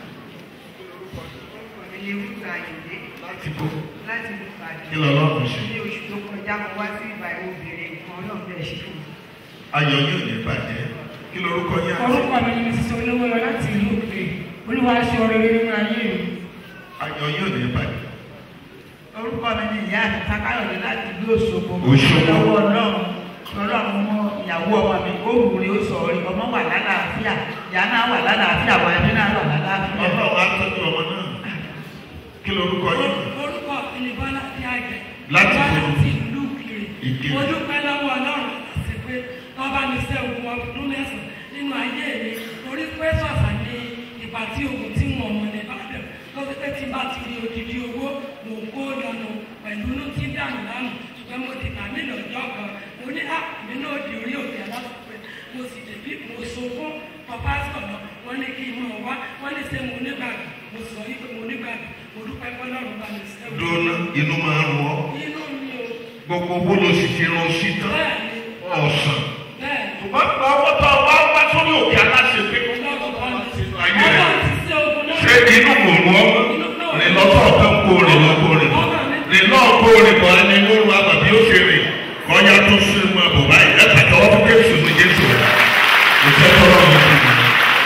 láti bọ́ láti lù pàdé kí lọ́lọ́run ṣe ní oṣù tó kọjá mo wá sí ìgbà obìnrin kan náà bẹ́ẹ̀ ṣe fún mi. ayọ̀ yóò ní bàjẹ́ kí lórúkọ yẹn àti orúkọ mi ni mrs olówó lọ láti ìlú òkè olúwa ṣe oore nínú ayé mi. ayọ̀ yóò ní bàjẹ́ orúkọ mi ni ìyá àti takáyọ̀dé láti ìlú òṣogbo Òṣogbo. lọ́wọ́ ọlọ́run ọlọ́run mọ ìyàwó ọmọ mi ó wù rí ó sọ rí ọmọ wà lálàáfíà ìyá náà wà lálàáfíà wà ẹbí náà wà lálàáfíà. ọlọ́run á tọ́jú ọmọ náà kí lórúkọ yẹn orúkọ mi ni bọ́lá tí a jẹ Láti Bọ́lá ìlú. ti ìlú kiri Ìkirè. mo dúpẹ́ lọ́wọ́ ọlọ́run àti pé wọ́n bá mi ṣe oògùn ọdún mẹ́sàn-án nínú ayé mi torí pé sọ̀sà ní ìgbà tí oògùn tí wọ́n mọ̀ ní ìbàdàn ló fi pé tí bá ti rí odidi owó mò ń kó lọ́nà pẹ̀lú inú tí dànù lánàá ṣùgbọ́n mo ti tàmí lọ́jọ́ kan mo ní à mí náà di orí òkè aláṣọpẹ́ mo sì débí mo so fún papa sọ̀rọ̀ wọ́n ní kí n mọ̀ wá wọ́n ní ṣe mo nígbàgbọ́ mo sọ yí pé mo nígbàgbọ́ mo dúpẹ́ fọlọ́run bá mi ṣe dúró inú máa ń rọ inú mi ò gbogbo owó ló sì fi rán sí tán bẹ́ẹ̀ ni ọ̀sán bẹ́ẹ̀ ni. ṣùgbọ́n gba owó tó wá wá sórí òkè aláṣẹ pé kó ayé rẹ ṣé inú kò rọ rìn lọ́tọ̀ ọ̀tọ̀ kó rìn lọ́kọ̀ rìn rìn náà kó rìn bọ̀ ẹni lóru àbàbí ó ṣe rìn kọ́nyá tó ṣe mọ́ ẹ̀bùn báyìí ẹ̀ pàtẹ́wọ́ fún Jésù ní Jésù ìfẹ́ tọ́lọ́ mi ti dùn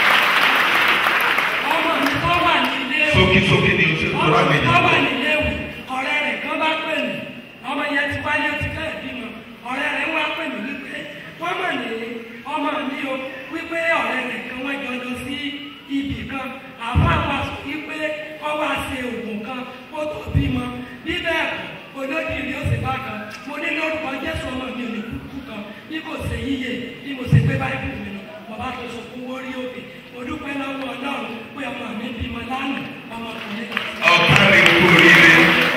ọmọ mi tó wà nílé o sókísókí ni o ṣe tó rà ọmọ mi mí tó wà nìyẹn. nílé o ọ̀rẹ́ rẹ̀ kan bá pè mí ọmọ yẹn ti wáyé ti fẹ́ bímọ ọ̀rẹ́ rẹ̀ wá pè mí wípé wọ́n mọ̀ ní ọmọ mi o wípé ọ̀rẹ́ rẹ̀ kan wọ́n jọ lọ sí ibì kan àwọn àwọn aṣọ wípé wọ́n wá ṣe oògùn kan kó tó bímọ bí bẹ́ẹ̀ kọ́ olódìrí ó sì bá kan mo ní lórúkọ Jésù ọmọ mi ò ní kúkú kan bí kò ṣe yíyẹ bí mo ṣe gbé báyìí mi lọ bàbá tó sọ fún wórí òkè mo dúpẹ́ lọ́wọ́ Ọlọ́run pé ọmọ mi bímọ lánàá ọmọkùnrin kan. ọ̀ká rẹ̀ kú oríire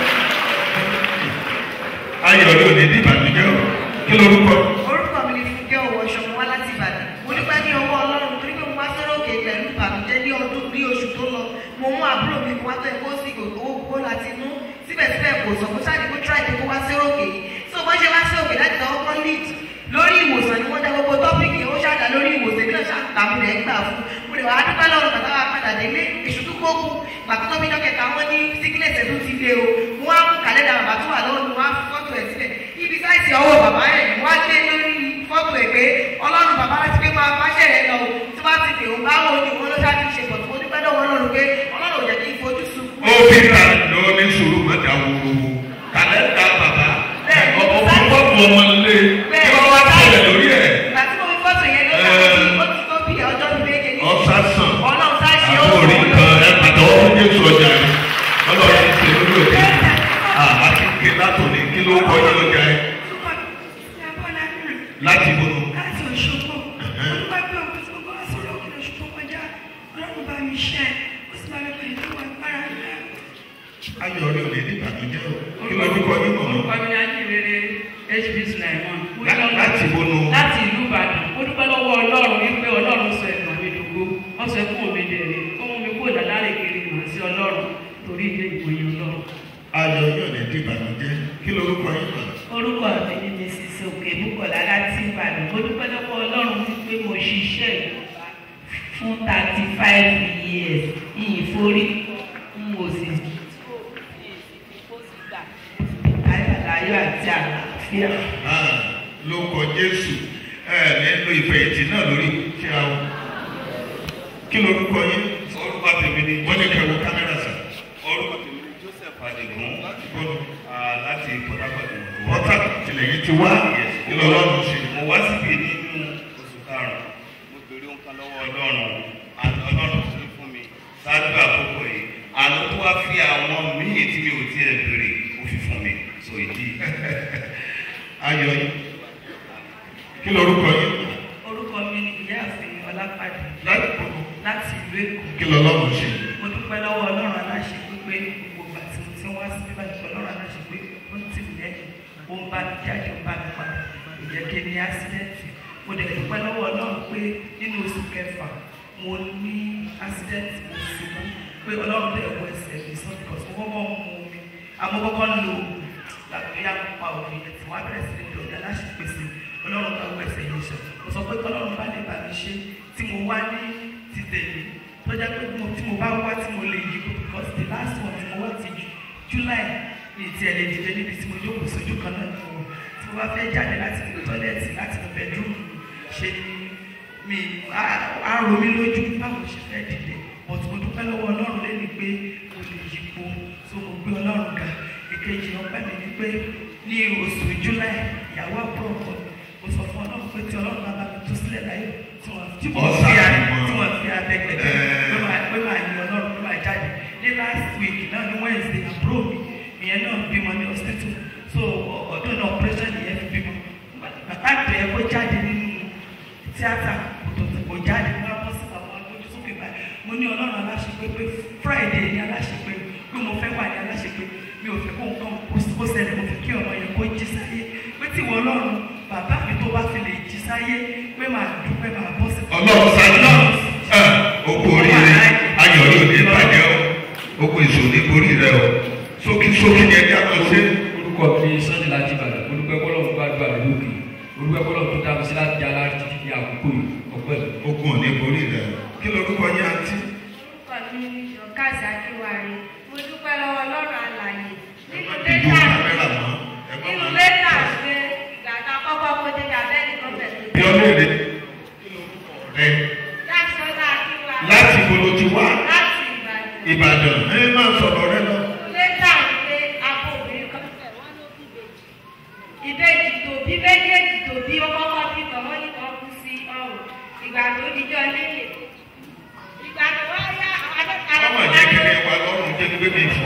ayọ̀ ló ní ìbànújẹ́ o kí lórúkọ orúkọ mi ni fúnkẹ́ owó ṣọmọ wá láti ìbàdàn mo dúpẹ́ ní ọwọ́ ọlọ́run torí pé mo wá sọ́rọ̀ òkè pẹ̀lú ìbànújẹ́ ní ọdún ní oṣù tó lọ mo mú àbúrò mi kó wá tó ẹ̀kọ́ sí owó gbó láti inú síbẹ̀síbẹ̀ kò sọ kó sáàdì kó tíráì kó wá sọ́rọ̀ òkè yìí tí o bá ṣe wá sí òkè láti tọwọ́ kọ́ lead lórí ìwòsàn ni wọ́n dá gbogbo tọ́pìkì ó ṣàdá lórí ìwòsàn náà ṣàtàmù rẹ̀ gbà fún mo lè wá dúpẹ́ lọ́run bàtà wa padà délé èṣù tó kókù bàtà tó bí dọ́kẹ̀ta wọn ní sickness ẹ̀ tó ti dé o mo wá mú kàlẹ́dà bàbá tó wà lọ́wọ́ mi wá fọ́tò ẹ̀ sílẹ̀ ibi sáìsì ọwọ́ bàbá ẹ̀ ni wọ́n á gbé lórí fọ́tò ẹ̀ pé ọlọ́run bàbá láti pé máa bá ṣẹ̀rẹ̀ lọ o tí wọ́n ti pè ó báwo ni wọ́n ló ṣáà ti ṣe pọ̀ tó mo dúpẹ́ lọ́wọ́ ọlọ́run pé ọlọ́run ò jẹ́ kí n fojú sunkún. ó fi ta lọ ní sùúrù mẹ́ta wúwo kàlẹ́ńdà bàbá ọmọ fọ́ọ̀mù ọmọ ilé kí wọ́n wá tẹ̀lé lórí ẹ̀ ìgbà tí mo fi fọ́tò yẹn lọ́sàn-án ó ti tó bí ọjọ́ méje ní ọ̀sán sàn ọlọ́run sáà ṣe ó àbórí kan ẹ̀ pàtàkó fún Jésù ọjà rẹ̀. láti bolo. láti Òṣogbo olúwa gbé òkú tí mo bá wá sórí òkè Òṣogbo kọjá ọlọ́run bá mi ṣẹ́ ó sì bá mi pè é lọ́wọ́ agbára rẹ̀. ayọ̀ rẹ̀ ò lè ní ìbànújẹ́ o. kí ló dúkọ yín mọ̀ orúkọ mi ni ajínrere hb sulaiman Lá- láti bolo. láti ìlú ìbàdàn ó dúpẹ́ lọ́wọ́ ọlọ́run wípé ọlọ́run sọ ẹ̀gbọ́n mi dògbò wọ́n sọ ẹkún mi dẹ̀rẹ̀ ó mú mi kó dàdárè kiri mọ̀ sí ọlọ́run torí ilé ìwòye ọlọ́run. ayọ̀ yóò lè ní ìbànújẹ́ kí ló dúkọ yín mọ̀. orúkọ mi ni mrs òkè bukola láti ìbàdàn mo dúpẹ́ lọ́wọ́ ọlọ́run wípé mo ṣiṣẹ́ ìjọba fún thirty five years ìforí n ò sì ayọ̀láyọ̀ àti àlàáfíà. ló kọ jésù ẹ nínú ìfẹ̀yìntì náà lórí tí a wọ. kí ló dúkọ yín. orúkọ tèmi ni wọ́n ní kẹwọ́ kámẹ́rà sà. orúkọ tèmi ni joseph adigun láti bolo. ah, láti port harcourt ni mo ti wá. pọ́tà tilẹ̀ yìí ti wá kí ló lọ́rùn ṣe. mo wá síbi nínú oṣù karùn-ún mo béèrè ohun kan lọ́wọ́ ọlọ́run àti ọlọ́run tó fún mi ṣáájú àkókò yìí àná tó wá fi àwọn míì tí mi ò tiẹ̀ béèrè ó fi fún mi so ìdí ayọ̀ yín. kí ló dúkọ yín. orúkọ mi ni ìyáàfin ọlápàdé láti bolo. láti ìlú èkó. kí ló lọ́rùn ṣe. mo dúpẹ́ lọ́wọ́ ọlọ́run aláṣẹ pípé gbogbo ìgbà tí mo ti ń wá sí bíbá ìṣọ́ ọlọ́run aláṣẹ pé ó ti mi lẹ́yìn ó ń bá mi jáde ó ń bá mi padà kò jẹ́ kí n ní ásídẹ́ǹtì mo dẹ̀ dúpẹ́ lọ́wọ́ ọlọ́run pé nínú oṣù kẹfà mo ní ásídẹ́ǹtì mo sì mú pé ọlọ́run bẹ̀ wọ ẹsẹ̀ mi sọ because mo kọ́kọ́ ń mu omi àmọ́ kọ́kọ́ ń lo oògùn tàbí àpá òbí ẹ̀ tí wọ́n á bẹ̀rẹ̀ sí ní lọ́jà láṣẹ pèsè ọlọ́run bá wọ ẹsẹ̀ yìí sọ mo sọ pé ọlọ́run bá lè bá mi ṣe tí mo wá ní ti tèmi tọ́jà pé mo tí mo bá wá tí mo lè yí because the last one tí mo wá ti ju july ní ti ẹ̀lẹ́ dìde níbi tí mo jókòó sójú kan náà ni mo wọ̀ tí mo bá fẹ́ jáde láti inú tọ́lẹ̀tì láti inú bedroom ṣe ni mi á ro mi lójú báwo ṣe fẹ́ dìde but mo dúpẹ́ lọ́wọ́ ọlọ́run lẹ́ni pé mo lè yípo so mo gbé ọlọ́run ga èkejì ọpẹ́ mi ni pé ní oṣù july ìyàwó àbúrò kan mo sọ fún ọlọ́run pé tí ọlọ́run bá bá mi tú sílẹ̀ láyé tí wọ́n tí wọ́n fi àyè tí wọ́n fi abẹ́gbẹ̀dẹ́ pé máa pé máa yin ọlọ́run pé máa jáde ní last week náà ní wednesday àbúrò mi ìyẹn náà bímọ ní hospital so ọdún náà operation nìyẹn fi bímọ bàbá àgbẹ̀ yẹn kó jáde nínú tíátà kò tó kò jáde wọ́n á bọ́ sí àwọn agbójú sókè báyìí mo ní ọlọ́run aláṣepé pé friday ní aláṣepé pé mo fẹ́ wà ní aláṣepé mi ò fẹ́ kó nǹkan kó ṣẹlẹ̀ mo fẹ́ kí ọmọ yẹn kó jí sáyé pé tí ìwọ ọlọ́run bàbá mi tó bá fi lè jí sáyé pé màá dúpẹ́ màá bọ́ sí. ọlọ́run sáájú ogun oríire ayọ̀ yóò ní bàjẹ́ o ogun ìṣòro ní borí rẹ o sókí sókí ni ẹja lọ sí. orúkọ mi sunday láti ìbàdàn olùpẹ́ bọ́lọ̀ ń gbàdúrà rẹ̀ lókè olùpẹ́ bọ́lọ̀ tó dábí sí láti yàrá títí di àkókò yìí ọpẹ́ mi. ogun ò ní borí rẹ kí lorúkọ yín àǹtí. orúkọ mi ni jọ̀kásì akínwárí mo dúpẹ́ lọ́wọ́ ọlọ́run àlàyé nínú ìdú lẹ́tà kámẹ́rà mọ́ ẹ̀gbọ́n nínú mọ́. lẹ́tà ṣe ìgbà tá a kọ́kọ́ kó dé abẹ́ni gọ́ọ̀mẹ̀ tó bí ọlọ́ọ̀dẹ rẹ láti sọ́dọ̀ akínwárí láti bolo ti wá láti ìbàdàn ìbàdàn ẹ máa sọ̀rọ̀ rẹ lọ. lẹ́tà ṣe akọ obìnrin kan fẹ̀ wọ́n ló bí ìbejì ìbejì tó bí méjèèjì tó bí ó kọ́kọ́ bí kan wọ́n ní kan kú sí ọrùn ìgbà tó dijọ́ lẹ́yìn ìgbà tó wá yá àwọn akẹ́kọ̀ọ́ ọmọ jẹ́ kí ni wà lọ́rùn jẹ́ gbé mi fọ́.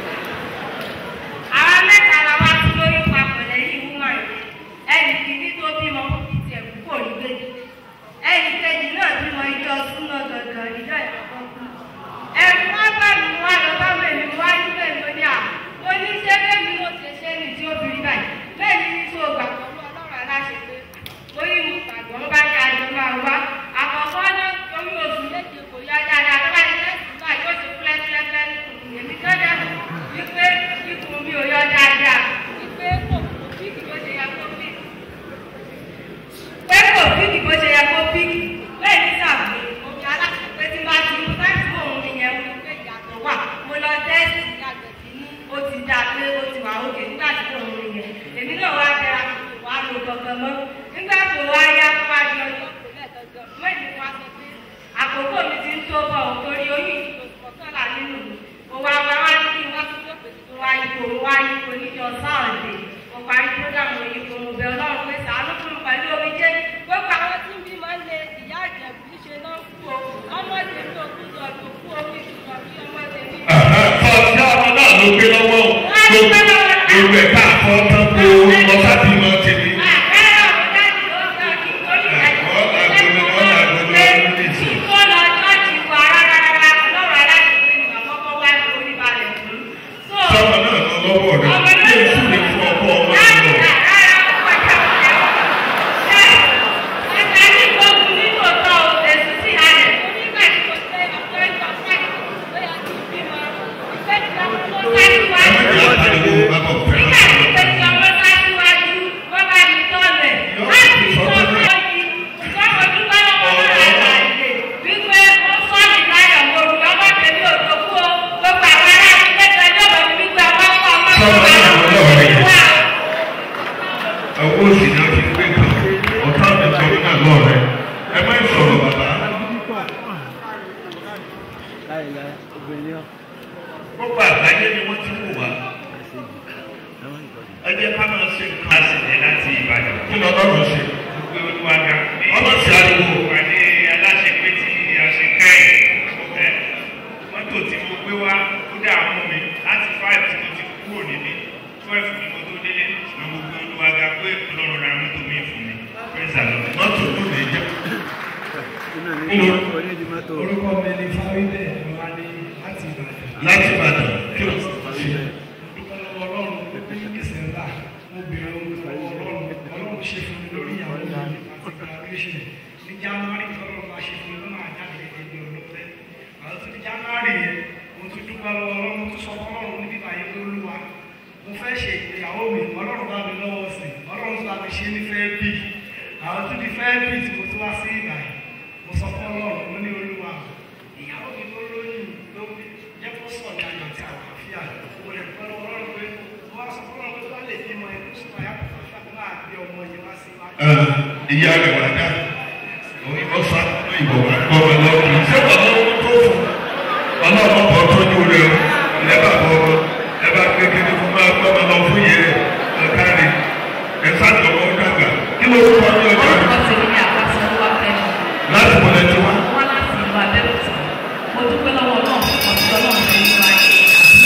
àwọn mẹ́ta la wá sí lórí papọ̀ lẹ́yìn wúmọ̀ yìí ẹnì kìíní tó bímọ ti tiẹ̀ púpọ̀ nígbèjì ẹnì kejì náà bímọ ìjọ súnmọ́ gangan ìjọ ìkọ̀kọ̀ kú. ẹ̀rù wá bá mi wá lọ bá mi mi wá ní bẹ́ẹ̀ mo ní à mo ní ṣé bẹ́ẹ̀ mi ló ṣe ṣe ní tí ó fi rí báyìí bẹ́ẹ̀ ni ní tó gbà pẹ̀lú ọlọ́run aláṣẹ pé mo ní mo gbàgbọ́ bá ní àjọ máa wá àkọ́kọ́ náà torí oṣù méje kò yá dáadáa tó bá ní lẹ́sìn báyìí ó ti fúlẹ́fúlẹ́fúlẹ́ nìkùn èmi tó dẹ̀ wípé ikùn mi ò yọ dáadáa wípé kò kò píkì bó ṣe yẹ kó píkì pé kò píkì bó ṣe yẹ kó píkì bẹ́ẹ̀ ní sàbí omi aláṣepé tí bá ti mú láti mú òun nìyẹn wí pé ìyàtọ̀ wà mo lọ tẹ́sì ìyàtọ̀ sí ní ó ti dá pé ó ti wà òkè nígbà tí òun nìyẹn èmi náà wá tẹra wà á lo gangan mọ́ nígbà tó wá yá tó wá di ọjọ́ kò lẹ́ẹ̀kankan mọ́ ìlú wa sọ pé àkókò mi ti ń tó bọ̀ ọ́ torí oyún ìdìbò kọ̀ọ̀kanlá nínú mi mo wá wá wá ní kí wọ́n tún tó pèsè tó wá ipò mo wá ipò níjọ sáàdé mo parí prógámù ipò mo bẹ ọlọ́run pé sàánú fún mi pẹ̀lú omi jẹ́ gbogbo àwọn tí ń bí máa ń lé ìyá ìjẹ̀bù níṣe náà kú o ọmọ tèmi ò kú lọ tó kú omi ìṣùkọ̀ bí ọmọ tèmi. Ọ̀sẹ̀ ọmọ náà ló gbé lọ́wọ́ o. Gbogbo ẹ̀ka àfọ́ tán kó ọ̀sá bí mọ́ tèmi. àbẹ́rẹ́ ọ̀rọ̀ dájú ló sì ní ọtí gbé kan ọ̀tá mi sọ nínú àgọ́ rẹ̀ ẹ má sọ̀rọ̀ bàbá. gbogbo àgbáyé ni wọ́n ti wù wá ẹ jẹ́ ká máa ṣe nǹkan Láti láti Ìbàdàn. kí lọ́dọ̀ ṣe. Gbé olúwaga. Ọlọ́sìn ariwo. Ìpàdé aláṣepé tí a ṣe kẹ́yìn. Ẹ mọ́tò tí mo gbé wá ó dà mú mi láti five tí mo ti kúrò níbí twelve ni mo tó délé ṣùgbọ́n mo gbé olúwaga pé ọlọ́run ra mọ́tò mi fún mi. Praise the Lord. mọ́tò ló lè jẹ́. orúkọ mi ni fáwídẹ ìwádìí láti ìbàdàn. láti Ìbàdàn kí ló ṣe. dúpẹ́ lọ́wọ́ ọlọ́run ní dísẹ́mbà mo bèrè ohun lọ́wọ́ ọlọ́run ọlọ́run ṣe fún mi lórí ìyàwó mi àti graduation ní january tọ́lọ́run bá ṣe fún mi ló máa jáde gẹ́gẹ́ bí ọlọ́pẹ́ àwọn tó ní january yẹn mo tún dúpẹ́ lọ́wọ́ ọlọ́run mo tún sọ fún ọlọ́run níbi ìbàyẹ pé olúwa mo fẹ́ ṣe ìgbéyàwó mi ọlọ́run bá mi lọ́wọ́ sí ọlọ́run tó bá mi ṣe ní fẹ́ bí àwọn tó ti fẹ́ bí tí mo tún wá sí ìbàyẹ mo sọ fún ọlọ́run mo ní olúwa ìyàwó mi tó lóyún ló jẹ́ kó sọ̀ ní ayọ̀ àti àlàáfíà mo lè pẹ́ lọ́wọ́ ọlọ́run pé mo wá sọ fún ọlọ́run pé bá lè bímọ ẹ̀kú sọ̀rọ̀ yá kó fà kó máa gbé ọmọ yìí wá sí wájú. ìyá rẹ̀ wá dá ó sá ìbò wá gbọ́ ọ lọ kì í ṣe bàbá owó tó fún ọlọ́run bọ̀ tọ́jú rẹ̀ o ẹ bá bọ̀ ọ ẹ bá gbé kéde fún bá gbọ́ ọ lọ fún yẹn ẹ káre ẹ sáàtọ̀ ọ dàgbà kí ló kọ́ ní ọjọ́ rẹ̀ orúkọ tèmi ní àpáṣẹ olúwa fẹ́mi láti wọlé tí wá. wá láti ìlú abẹ́òkúta mo dúpẹ́ lọ́wọ́ náà fún ọ̀sẹ̀ ọlọ́run tó ń wá ṣe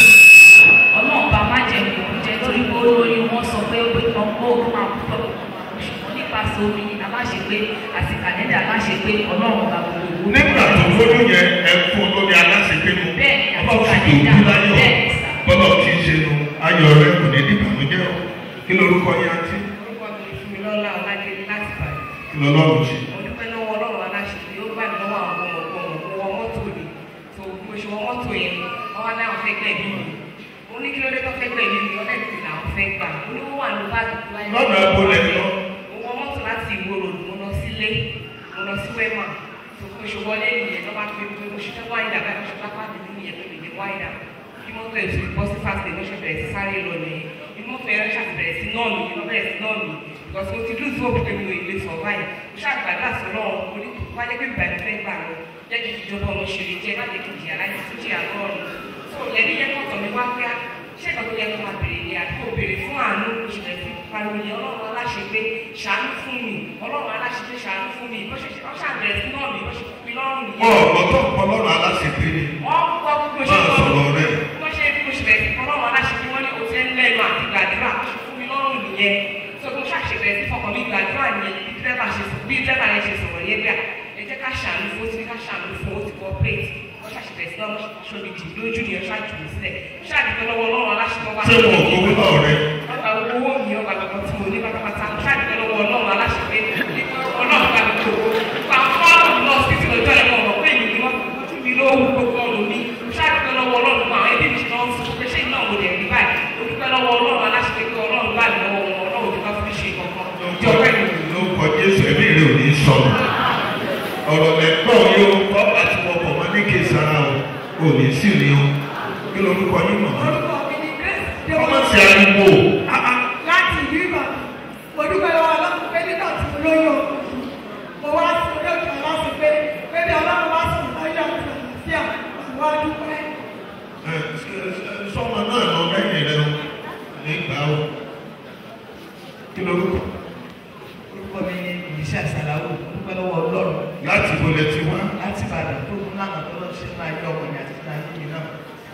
àbí ọlọ́run bá má jẹ kó jẹ torí pé olórí wọn sọ pé ọkọ ogun máa kú tọ́ ṣùgbọ́n nípasẹ̀ omi aláṣepé àti kàlẹ́dà aláṣepé ọlọ́run bá gbogbo ìwú. nígbà tó lóyún yẹn ẹ fún lórí aláṣepé mu Bẹ́ẹ̀ni, ọba àti fi tó kàlẹ́dà. bí láyọ̀ Bẹ́ẹ̀ni, sà. bọ́lá ti ṣe nu ayọ̀ rẹ̀ kò ní dìbànújẹ́ o kí lorúkọ yẹn àti orúkọ mi ni Fúnmilọ́lá Ọlájẹ́lé láti Ìbàdàn. kí lọ́lọ́run ṣe. mo dúpẹ́ lọ́wọ́ ọlọ́run aláṣẹ ó gbà mí lọ́wọ́ àwọn ọmọ ọmọ mo wọ mọ́tò ni tó mo ṣe wọ mọ́tò yẹn wọ́n wá láwọn fẹ́ gbẹ̀mí mi mo ní kí ló dé tó fẹ́ gbẹ̀mí mi ọ̀dẹ̀ tí làwọn fẹ́ gbà mo ní wọ́n wà ní báàgì tó láyé. lọ́nà ẹ̀bùn lẹ̀ lọ. mo wọ mọ́tò láti ìwó road mo lọ sílé mo lọ sí wẹ́mà tó mo ṣe wọlé nìyẹn tó bá fi pé mo ṣe fẹ́ wáyé dàgbà mo ṣe lápá mi nìyẹn tó lè ní wáyé dà kí mọ́tò ẹ̀ tó bọ́ sí fast mo ṣe bẹ̀rẹ̀ sí sáré lọ nìyẹn kí mọ́tò ẹ̀ ṣàbẹ̀rẹ̀ sí náà nìyẹn lọ bẹ̀rẹ̀ sí náà nìyẹn because mo ti lose hope pé mi ò lè survive mo ṣàgbàdo àsọlọ mo ní kó wáyé pé bàbá mi fẹ́ gbà lọ jẹ́ kí ìjọba ọmọ ṣe lè jẹ́ má jẹ́ kí ìjìyà láyé tó jìyà lọ́rùn so lẹ́ni yẹn kọ́tọ̀ mi wá pé ṣé ìgbà tó yẹ kó máa bèrè ni àti kó bèrè fún àánú oṣù rẹ̀ fi pariwo ni ọlọ́run aláṣepé ṣàánú fún mi ọlọ́run aláṣepé ṣàánú fún mi bó ṣe ṣe ọ́ ṣàbẹ̀rẹ̀ sí náà mi bó ṣe fi lọ́rùn nìyẹn. wọ́n ọ̀gbọ́tọ̀ ọlọ́run aláṣepé ni wọ́n gbọ́ bí mo ṣe máa gbọ́ sọ̀rọ̀ rẹ̀. bí wọ́n ṣe bí mo ṣe bẹ̀rẹ̀ sí ọlọ́run aláṣepé wọ́n ní o ti ń lẹ́nu àti gbàdúrà fún mi lọ́rùn nìyẹn tó mo ṣàṣebẹ̀rẹ̀ sí fọkàn mi gbàdúrà nìyẹn bí dẹ́rẹ́bà ṣe bí dẹ́rẹ́bà yẹn ṣe sọ̀rọ̀ yẹn bíà ẹ jẹ́ ká ṣàánú fún ó ti ní ká ṣàánú fún ó ti kọ́ plate wọ́n ṣàṣebẹ̀rẹ̀ sí náà ṣọ́bi jì lójú ni ẹ ṣáàjù mí sílẹ̀ ṣáàdìpẹ́ lọ́wọ́ ọlọ́run aláṣepé wá ṣé wọn ò gbowó náà rẹ. ọgbà owó mi ọgbà gbogbo tí mo ní pátápátá ṣáàdìpẹ́ lọ́wọ́ ọlọ́run aláṣepé ọlọ́run bá mi tó pa fọ́ọ̀mù lọ sí ti lọ́jọ́ ẹ̀mọ́ ọ̀rọ̀ pé èmi ni wọ́n ojú mi ló wú gbogbo ọ̀rọ̀ mi ṣáàdìpẹ́ lọ́wọ́ ọlọ́run fún àwọn ẹbí mi ṣe náà fún pé ṣé iná mo lè rí báyìí ó dúpẹ́ lọ́wọ́ ọlọ́run aláṣepé pé ọlọ́run bá mi lọ́wọ́ wọn ọlọ́run tó bá fi ṣe kankan jọ pẹ́ mi. ló kọ jésù ẹ̀mí rẹ̀ ò ní sọnù. ọ̀rọ̀ lẹ́gbọ́n yóò kọ́ àti wọkọ̀ wọn ní kèsàrà o ò ní sí ni o kí lorúkọ yín mọ̀ mọ́. orúkọ mi ni grace ọmọ débọlá sí ariwo láti ìlú ìbàdàn mo dúpẹ́ lọ́wọ́ ọlọ́run pé nígbà tí mo lóyún ọkọ mo wá sí orí òkè aláṣẹ pé pé bí ọlọ́run bá sùn láyé àti àlàáfíà mo wá dúpẹ́. ẹ, ẹ, sọmọ náà lọ lẹ́yìn rẹ o nígbà o kí lorúkọ orúkọ mi ni ìyíṣẹ àṣàláwò dúpẹ́ lọ́wọ́ ọlọ́run láti bolẹ̀ ti wá. láti ìbàdàn tó kún lánàá tó lọ ṣe máa yọ ọmọ ìyá títí náà yìí náà.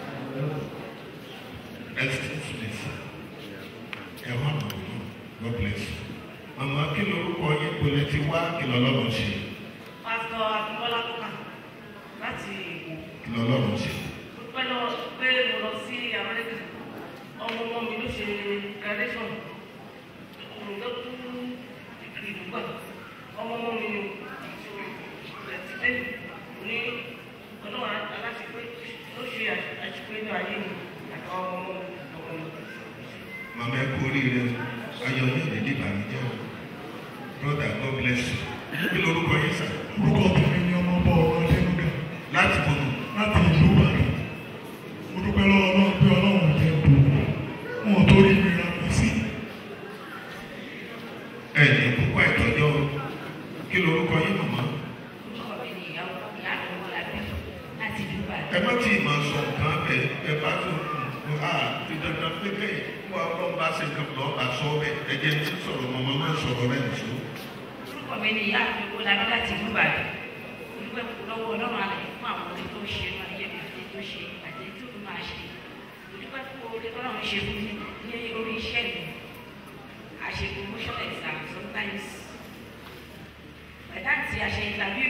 excuse me sir ẹ wá mọ̀ ọ́ God bless you. màmá kí lorúkọ yín bolẹ̀ ti wá kí lọ́lọ́run ṣe pásítọ̀ Abímbọ́lá Kọ́kà láti Èkó. kí lọ́lọ́run ṣe. Mo pẹ́ lọ pé mo lọ sí Amẹ́ríkà. Ọmọ ọmọ mi ló ṣe graduation. Mo lọ kú ìlú gbà. Ọmọ ọmọ mi ni ẹ̀sìdẹ́ ní ọlọ́run aláṣepé ló ṣe àṣepé ní ayé mi àti ọmọ ọmọ mi ọmọ mi. màmá ẹ kú oríire ayọ̀ ní ìdílé ìbànújẹ́ o brother God bless you. kí lorúkọ yín sà. orúkọ tèmi ni ọmọ bọ ọ̀rọ̀ lẹ́nuga láti bọ̀nù. láti ìlú ìbàdàn mo dúpẹ́ lọ́wọ́ ọlọ́run pé ọlọ́run jẹ́ bò wọn ò torí mi ra mi sí ẹ̀yìn púpọ̀ ìtọ́jọ́ kí lorúkọ yín màmá ẹ má tí ì máa sọ nǹkan bẹ ẹ bá tó kù á ti dandan pé kẹ́yìn wọ́n ọlọ́run bá ṣe nǹkan lọ́ọ́ bá sọ bẹ́ẹ̀ ẹ jẹ́ tí sọ̀rọ̀ màmá má sọ̀rọ̀ rẹ̀ nìṣó. orúkọ mi ni ìyá mi kó lábí láti ìlú ìbàdàn olùgbẹ́ lọ́wọ́ ọlọ́run alẹ́ fún àwọn orin tó ń ṣe ní ayé mi àti tó ṣe àti tó fi máa ṣe olùgbẹ́ fún orin tó lọ́run ṣe fún mi ní orí iṣẹ́ mi àṣe promotion exam sometimes by that time a ṣe interview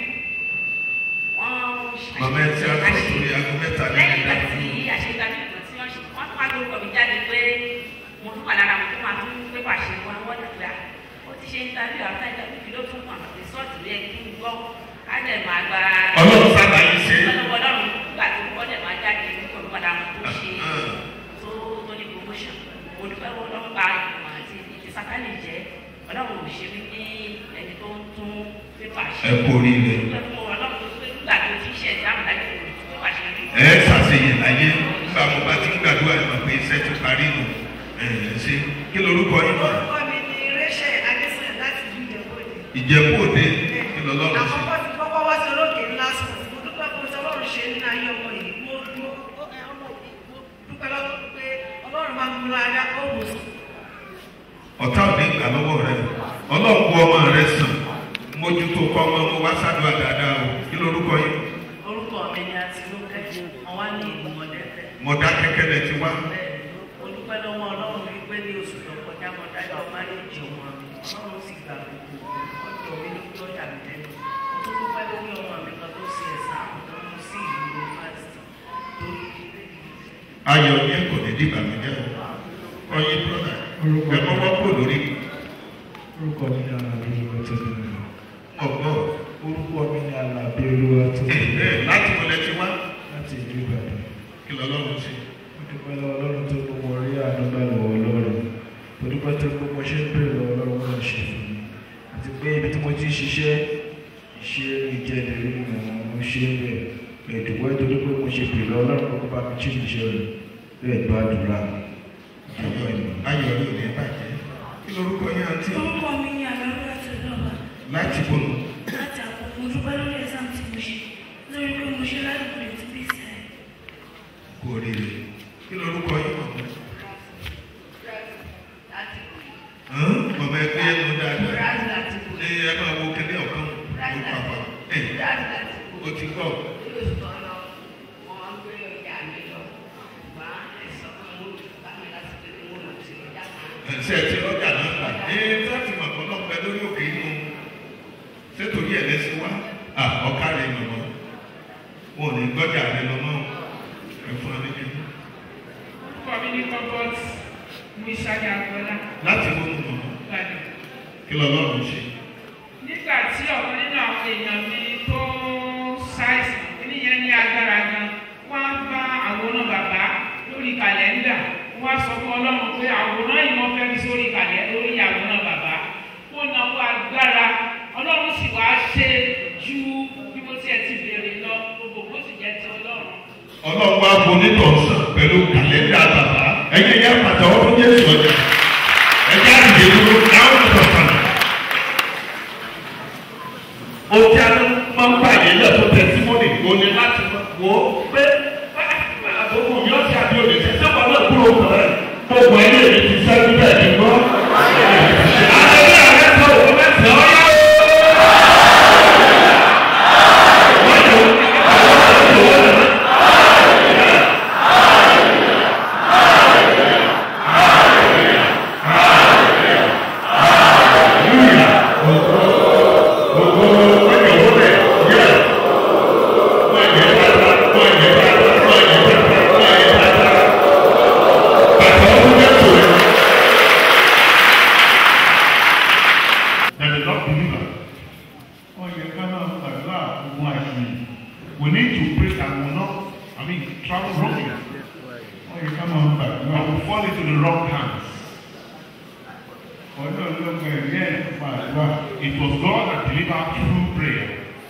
wọ́n màmá ẹ ti àtọ̀ sórí aago mẹ́ta lẹ́yìn ìgbà lẹ́yìn tí a ṣe interview kan tí wọ́n ṣe wọ́n tún wá lórúkọ mi jáde pé mo tún wà lára mo tún máa tún pépà ṣe wọn wọ́n dàgbà ó ti ṣe interview after interview kí ló tún mọ̀ rìsọ́ọ̀tì rẹ̀ kí n gbọ́ á dẹ̀ máa gba. Ọlọ́run sábà yín ṣe. ọlọ́run ọlọ́run nígbà tó kọ́ dẹ̀ máa jáde nípa ìpadà wọn tó ṣe tó tó ní promotion mo dúpẹ́ wọn lọ́wọ́ gba ìmọ̀ àti ìdí sátánì jẹ́ ọlọ́run ò ṣe mí ní ẹni tó ń tún pépà ṣe. ẹ kú oríire. dúpẹ́ fún ọlọ́run tó pé nígbà tó ti ṣe ẹ̀dáàmù láti pépà ṣe rí. ẹ ṣàṣeyàn láyé nígbà mo bá ti ń gbàdúrà ẹ mọ̀ pé iṣẹ́ ti parí nù ẹ ṣe kí lorúkọ yín mọ̀ orúkọ mi ni rachel adesanya láti ìlú ìjẹ̀bú-òde. ìjẹ̀bú òde kí lọ́lọ́run ṣe. àkọ́kọ́ ti kọ́kọ́ wá sí olókè ńlá sùn mo dúpẹ́ fún tí ọlọ́run ṣe nínú ayé ọmọ yìí mo mo ẹ, ọmọ yìí mo dúpẹ́ lọ́wọ́ pé ọlọ́run máa ń mú ara ó wò sùn. ọ̀tá ò ní gbà lọ́wọ́ rẹ ọlọ́run kó ọmọ rẹ sàn mójútó kọ́ ọmọ mo wá sádùá dáadáa o kí lorúkọ yín orúkọ mi ni àtinúkẹ́ wọn wá ní ìlú mọ̀lẹ́fẹ́. mọ̀dá kẹ́kẹ́ lẹ ti wá olùpẹ́ lọ́wọ́ ọlọ́run wípé ní oṣù tó kọjá mọ́ dájọ́ máréèjì ọmọ mi ọlọ́run sì gbà gbogbo ọjọ́ mi ní kí ọjà mi lẹ́nu mo tún dúpẹ́ lórí ọmọ mi kan tó ṣe ẹ̀sán àwọn tó mú sí ìlú yunifásitì torí ayọ̀ yẹn kò ní dìgbà mi jẹ́ o ọyẹ brọ́dà ẹ kọ́kọ́ kó lórí orúkọ mi ni alábí olúwa tó bí mi. ọgbọ́n orúkọ mi ni alábí olúwa tó bí mi. ẹ láti wọlé ti wá láti ìlú ìbàdàn. kí lọ́lọ́run ṣe. mo dúpẹ́ lọ́wọ́ ọlọ́run tó mú wọn rí àdúgbà lọ́wọ́ ọlọ́run mo dúpẹ́ tó mú mo ṣe ń bèrè lọ́wọ́ ọlọ́run wọn ṣe fún mi àti pé ibi tí mo ti ń ṣiṣẹ́ ìṣe ìjẹ́lẹ̀ rí mi àwọn mo ṣe ń rẹ̀ ẹ̀dùnwẹ́ tó dúpẹ́ mo ṣe bèrè lọ́wọ́ ọlọ́run kọ́kọ́ bá mi jí ìṣe rẹ̀ bẹ́ẹ̀ gbàdúrà ayọ̀ yóò ní bàjẹ́ kí lorúkọ yín àti orúkọ mi ni àlọ́rú láti lọ́ba láti bọ̀nù láti àpò mo dúpẹ́ lórí ẹ̀sán tí mo ṣe lórí pé mo ṣe ládùúgbò rẹ̀ tí bíi sẹ́yìn. kú oríire kí lorúkọ yín mọ̀ mọ̀mọ́ ẹgbẹ́ yẹn ló dáadáa ẹ ẹ máa wo kẹ́lẹ́ ọ̀kan ló pàpà ẹ o ti gbọ́ ẹsẹ̀ tí lọ́jà náà gbà ẹ láti mọ̀ kọ́ náà pẹ́ lórí òkè inú sétorí ẹ̀ lẹ́sìn wá à ọ̀ká rẹ̀ mọ̀mọ́ wọn ò ní gbọ́jà rẹ̀ lọ́mọ́ ẹ fún wa níbi orúkọ mi ní comfort muisani agboola láti mọ̀ mọ̀ ìbàdàn kí lọ́lọ́run ṣe. nígbà tí ọ̀kan nínú àwọn èèyàn mi tó ṣàìsàn oníyẹn ní agbára gan wọ́n á bá àwòrán bàbá lórí kàlẹ́ndà wọ́n á sọ fún ọlọ́run pé àwòrán yìí wọ́n fẹ́ fi sórí kàlẹ́ lórí àwòrán bàbá ó náwó agbára ọlọ́run sì wá ṣe ju bí mo tiẹ̀ ti béèrè lọ gbogbo bó sì jẹ́ ti ọlọ́run. ọlọ́run wá bo onítọ̀ sàn pẹ̀lú kàlẹ́ndà bàbá ẹ̀yẹ yẹn pàtàkó fún jésù ọjà ẹ̀jẹ̀ àdìyẹ dúró láwọn ọ̀tọ̀ sàn. o tí a máa ń bá yẹn lẹ́tọ̀ tẹ̀símọ́nì kò ní láti wò ó pé àbúrò yóò ti àbí òde tẹ̀ sẹ́wọ̀n náà kúrò kọ̀ọ̀rẹ́ gbogbo ẹni èmi ti sẹ́nu bẹ́ẹ̀ ni gbọ́. àtẹ̀lé àrẹ sọ òun mẹ́sàn-án ọ̀yá that is not believer. Oh, you cannot allow one We need to pray that will not, I mean, travel wrongly. Oh, you come on back. I will fall into the wrong hands. Oh, no, look, uh, yes, my God. It was God that delivered through prayer.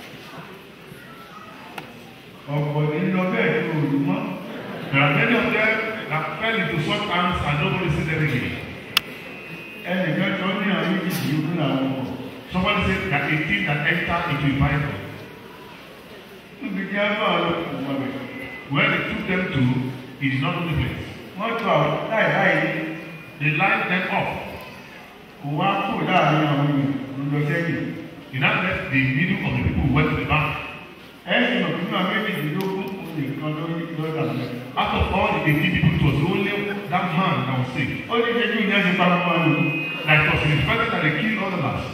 ọ̀pọ̀ nínú ọbẹ̀ ìlú olùmọ́ there are many of them that fell into such hands and nobody sees them again. ẹnìkan tó ní àwọn ìdílé làwọn ọkọ̀. Somebody said that a thing that enter into a Bible. níbi tí a bá ọ̀rọ̀ kò mọ̀ bẹ̀. Where they took them to, it is not the place. wọ́n tó àwọn láì láì They lined them up. kò wá kó láàrin àwọn èèyàn lọ sẹ́yìn. He now left the middle of the people who went to the back. ẹ̀sìn ọ̀gbìn náà méjìdínlógún nìkan lórí lọ́dà mẹ́ta. Out of all the 18 people, it was only that man that was saved. ó ní ṣe kí ìyá ti pa fún wa nù. Like it was in his presence that they killed all the last.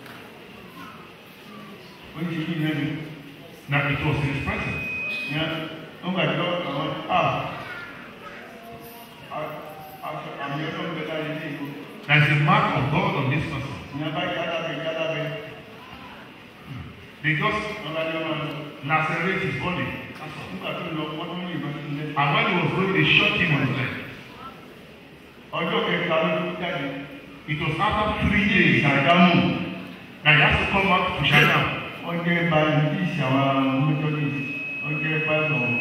ó ní ṣe kí ìyá ti. Now it was in his presence. ìyá ó gbàgbọ́ àwọn a àmì ọlọ́run bẹ láyé ní ìlú. There is a mark of God on this person. ìyá bá yá lábẹ́ yá lábẹ́. They just ọba ní ọmọ rẹ. lacerate his body. nígbà tó lọ wọ́n tún ní ìbọn sí ilé. And when he was going, they shot him on his leg. ọjọ́ kẹta ló tún jáde. It was after three days ìsàdámù. that he has to come back to China. wọ́n jẹ́ báyìí tí ìṣàwọn methodist wọ́n jẹ́ báyìí ọ̀hún.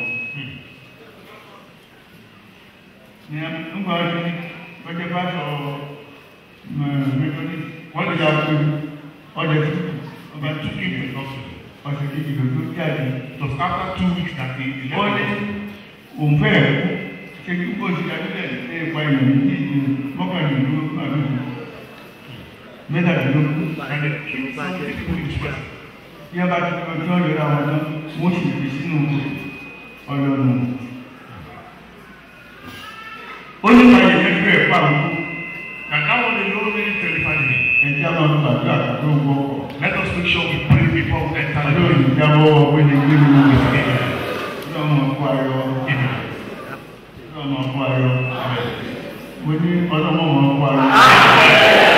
ní nígbà tí wọ́n jẹ́ báyìí ọ̀hún methodist wọ́n lè yà pé ọjà tuntun ọba They took him to the hospital. ọ̀sẹ̀ kejì ló tó jáde. It was after two weeks that he he wọ́n ní left. òun fẹ́ẹ̀ kú ṣe kí kó ti dájúlẹ̀ ní ipa ìlú ní ìlú mọ́kànlélógún àdúgbò mẹ́tàdínlógún. And they killed some people in his presence. bí a bá ti fi ọjọ́ ìrora wọn náà wọ́n sì fi sínú ọlọ́run. ó ní ká yẹ̀yẹ́ fẹ́ ẹ̀ pa àwọn And that one alone really terrified me. ẹ̀jẹ̀ á máa gbàdúrà tó ń wọ́pọ̀. Let us make sure we pray before we enter the ọjọ́ room. ìjábọ̀ ọ̀gbẹ́ni gbẹ́ni wọ́n ọmọ kó ayọ̀ Amen. ọmọ kó ayọ̀ mo ní ọlọ́mọ ọmọ kó ayọ̀.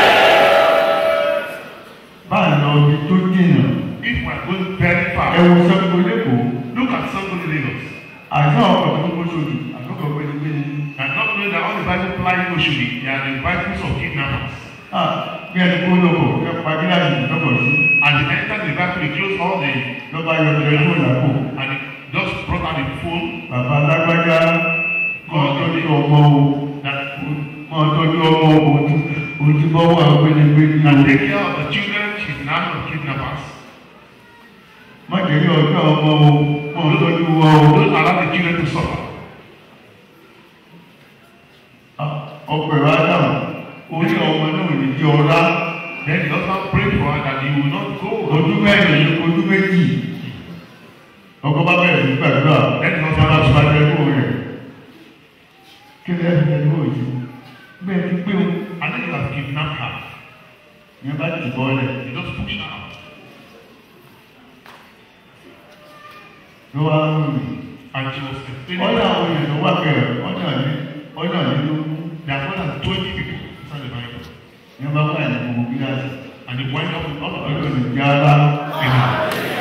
báà lọ ibi tó dènà If we are going very ẹ far, wo sẹ́kọ̀ọ́ lẹ́kọ̀ọ́ look at somebody Lagos. àìsàn ọkọ̀ tó kó sódì àkókò gbẹ́ni gbẹ́ni. And not knowing that all the Bible flying Oshodi, they are the Bibles of kidnappers. Ah, bí ẹni kó lọ́kọ̀ ẹ pa gíláàsì lọ́kọ̀ sí. And they entered the Bible, they closed all the, lọ́ba yọ tẹlifóònù àpò. and they just brought out the phone bàbá alágbájá máa tọ́jú ọmọ o that máa tọ́jú ọmọ o ojúbọ́wọ́ àgbẹ̀lẹ̀gbẹ̀lẹ̀ and o. take care of the children, she's in the hand of kidnappers. má jẹ́ kí ọjọ́ ọmọ o máa tọ́jú wọn o. Don't allow the children to suffer. ọ̀pọ̀ ẹ̀rọ ádámù orí ọmọ náà lè di ọ̀rá Then the husband prayed for her that he will not go. ojú mẹ́rin ojú méjì ọkọ bá bẹ̀rẹ̀ sí gbàdúrà Then the ọba husband bá was bá tẹ̀lé rẹ̀ kí lè fi tẹ̀lé òjì bẹ́ẹ̀ ti pé o and then you have kidnapped her. yẹn bá ti bọ́ lẹ̀ You just push her out. ló wá ń rìn. And she was explaining ọ̀nà àwọn èèyàn tó wà bẹ̀rẹ̀ ọ̀nà ní ọ̀nà nínú there are more than 20 people inside the Bible. yẹn bá wà ní gbogbo gíláàsì And they wind up with all of ọ̀nà them. ìjà ara Amen.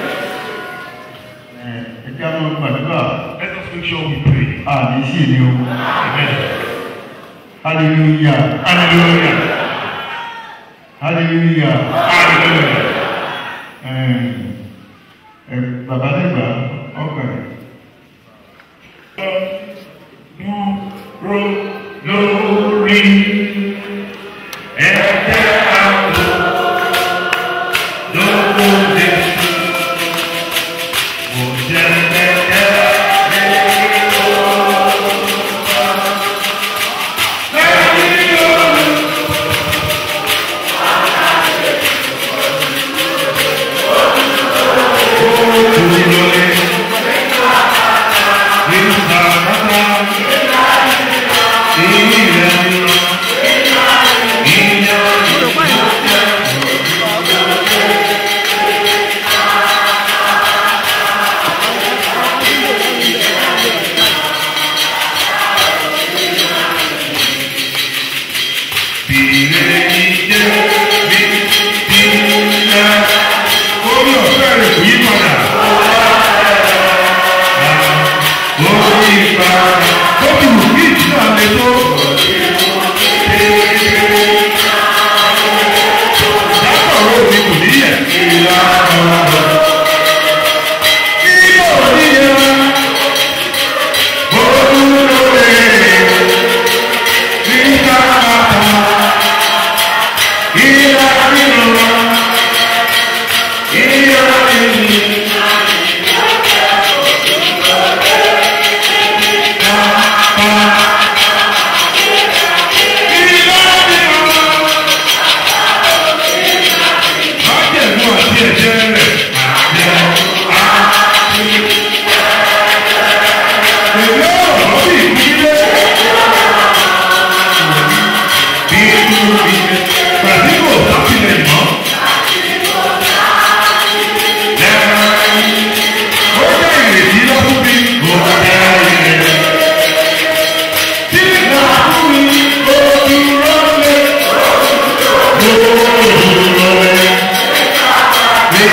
ẹ̀jẹ̀ àwọn gbàdúrà Let us make sure we pray. àmì sí ni o Amen. hallelujah Hallelujah. hallelujah Hallelujah. ẹ̀ ẹ̀ bàbá dẹ́gbà ọkọ̀ rẹ̀. Dúró lórí ẹ̀jẹ̀ àgbo lówó Jésù. Mo jẹ́ ẹ̀jẹ̀ lẹ́yìn olùkọ́. Lẹ́yìn olùkọ́. Dúró lórí.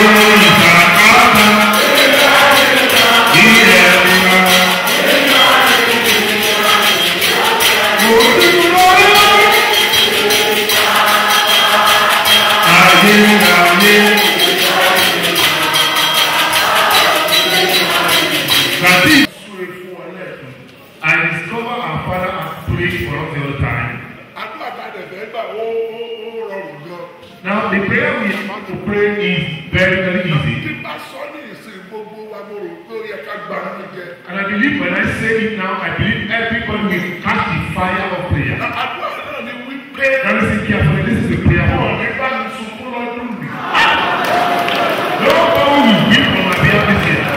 ìsàkáta ilẹ̀ wa. Mo dúró ayérayé. That is I discover our father has prayed for us the other time. àdúrà tá a dẹ̀ fẹ́ gbà ó ó ó rọrùn gan. Now the prayer we want to pray is very very easy. tí bá sọ ní ìsìn gbogbo wa mo rò pé ó yẹ ká gbà á jẹ. And I believe when I say it now, I believe everybody will catch the fire of prayer. àdúrà náà ni wípé. Now listen carefully, this is the prayer wọn ò for ní bá mi sunkún lọ́dún mi. Nobody will weep on my behalf this year.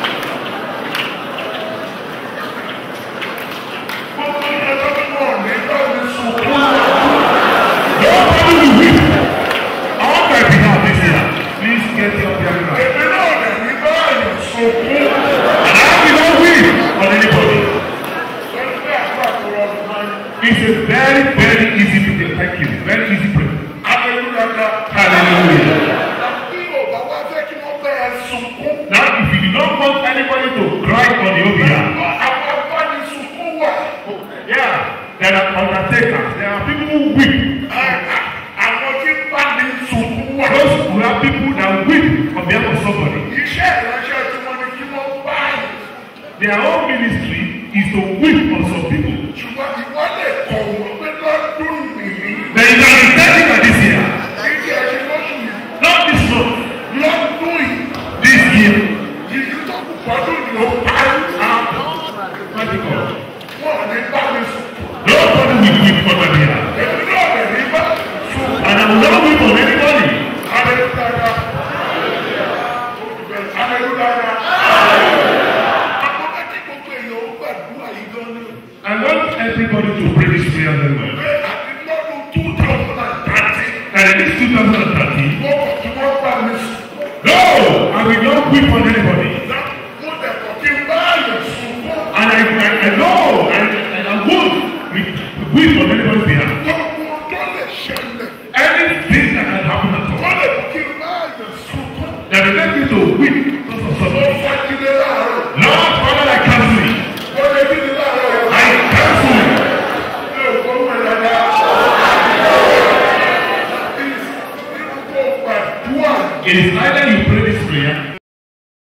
gbogbo ìyẹn lọ́dún wọn ò ní bá mi sunkún. Nobody will weep on my behalf this year. Please get your prayer right. èmi náà dẹ̀ ní bá àyàn sunkún. And I will not weep on anybody. lọ́dún pé àdúrà tó rọrùn máa ń. It's a very, very easy prayer. Thank you. Very easy prayer. Hallelujah. Hallelujah. bí o bá wá fẹ́ kí wọ́n bẹ́ ẹ sunkún. Now, if you do not want anybody to cry on your behalf, àwọn bá ní sunkún wà. yeah, there are undertakers. There are people who weep. àwọn tí bá ní sunkún wà. Those who have people that weep on behalf of somebody. iṣẹ́ ìránṣẹ́ tí wọ́n ní kí wọ́n bá yìí. Their own ministry is to weep on some people. ṣùgbọ́n ìwọ lè kọ̀ wọ́n pé lọ́dún nìyí. Then you can be telling her this year, ìdí ẹ̀ṣin lóṣù yìí. not this month, lọ́dún yìí. this year. yìí tó kù fọdún yìí ó parí. Practical. wọn ò ní bá mi sùn. Nobody will weep on my behalf. èmi náà lè ní bá sùn. And I will not weep on anybody. Hallelujah. Hallelujah. Àkọ́kọ́ tí gbogbo èèyàn ó gbàdúrà yìí gan ni. I want everybody to pray this prayer very well. Pé àti lọ́dún two thousand and thirty. And in this 2013, Mo kọ̀ kí wọ́n bá mi sùn. no, I will not weep on anybody. Mo dẹ̀ kọ̀ kí n bá àyàn sunkún. And I, I, I know, and, and I won't weep, weep on anybody's behalf. Gbogbo tó lè ṣẹlẹ̀. Anything that can happen at all. Wọ́n lè kọ̀ kí n bá àyàn sunkún. That will make me to weep because of Mo something. fẹ́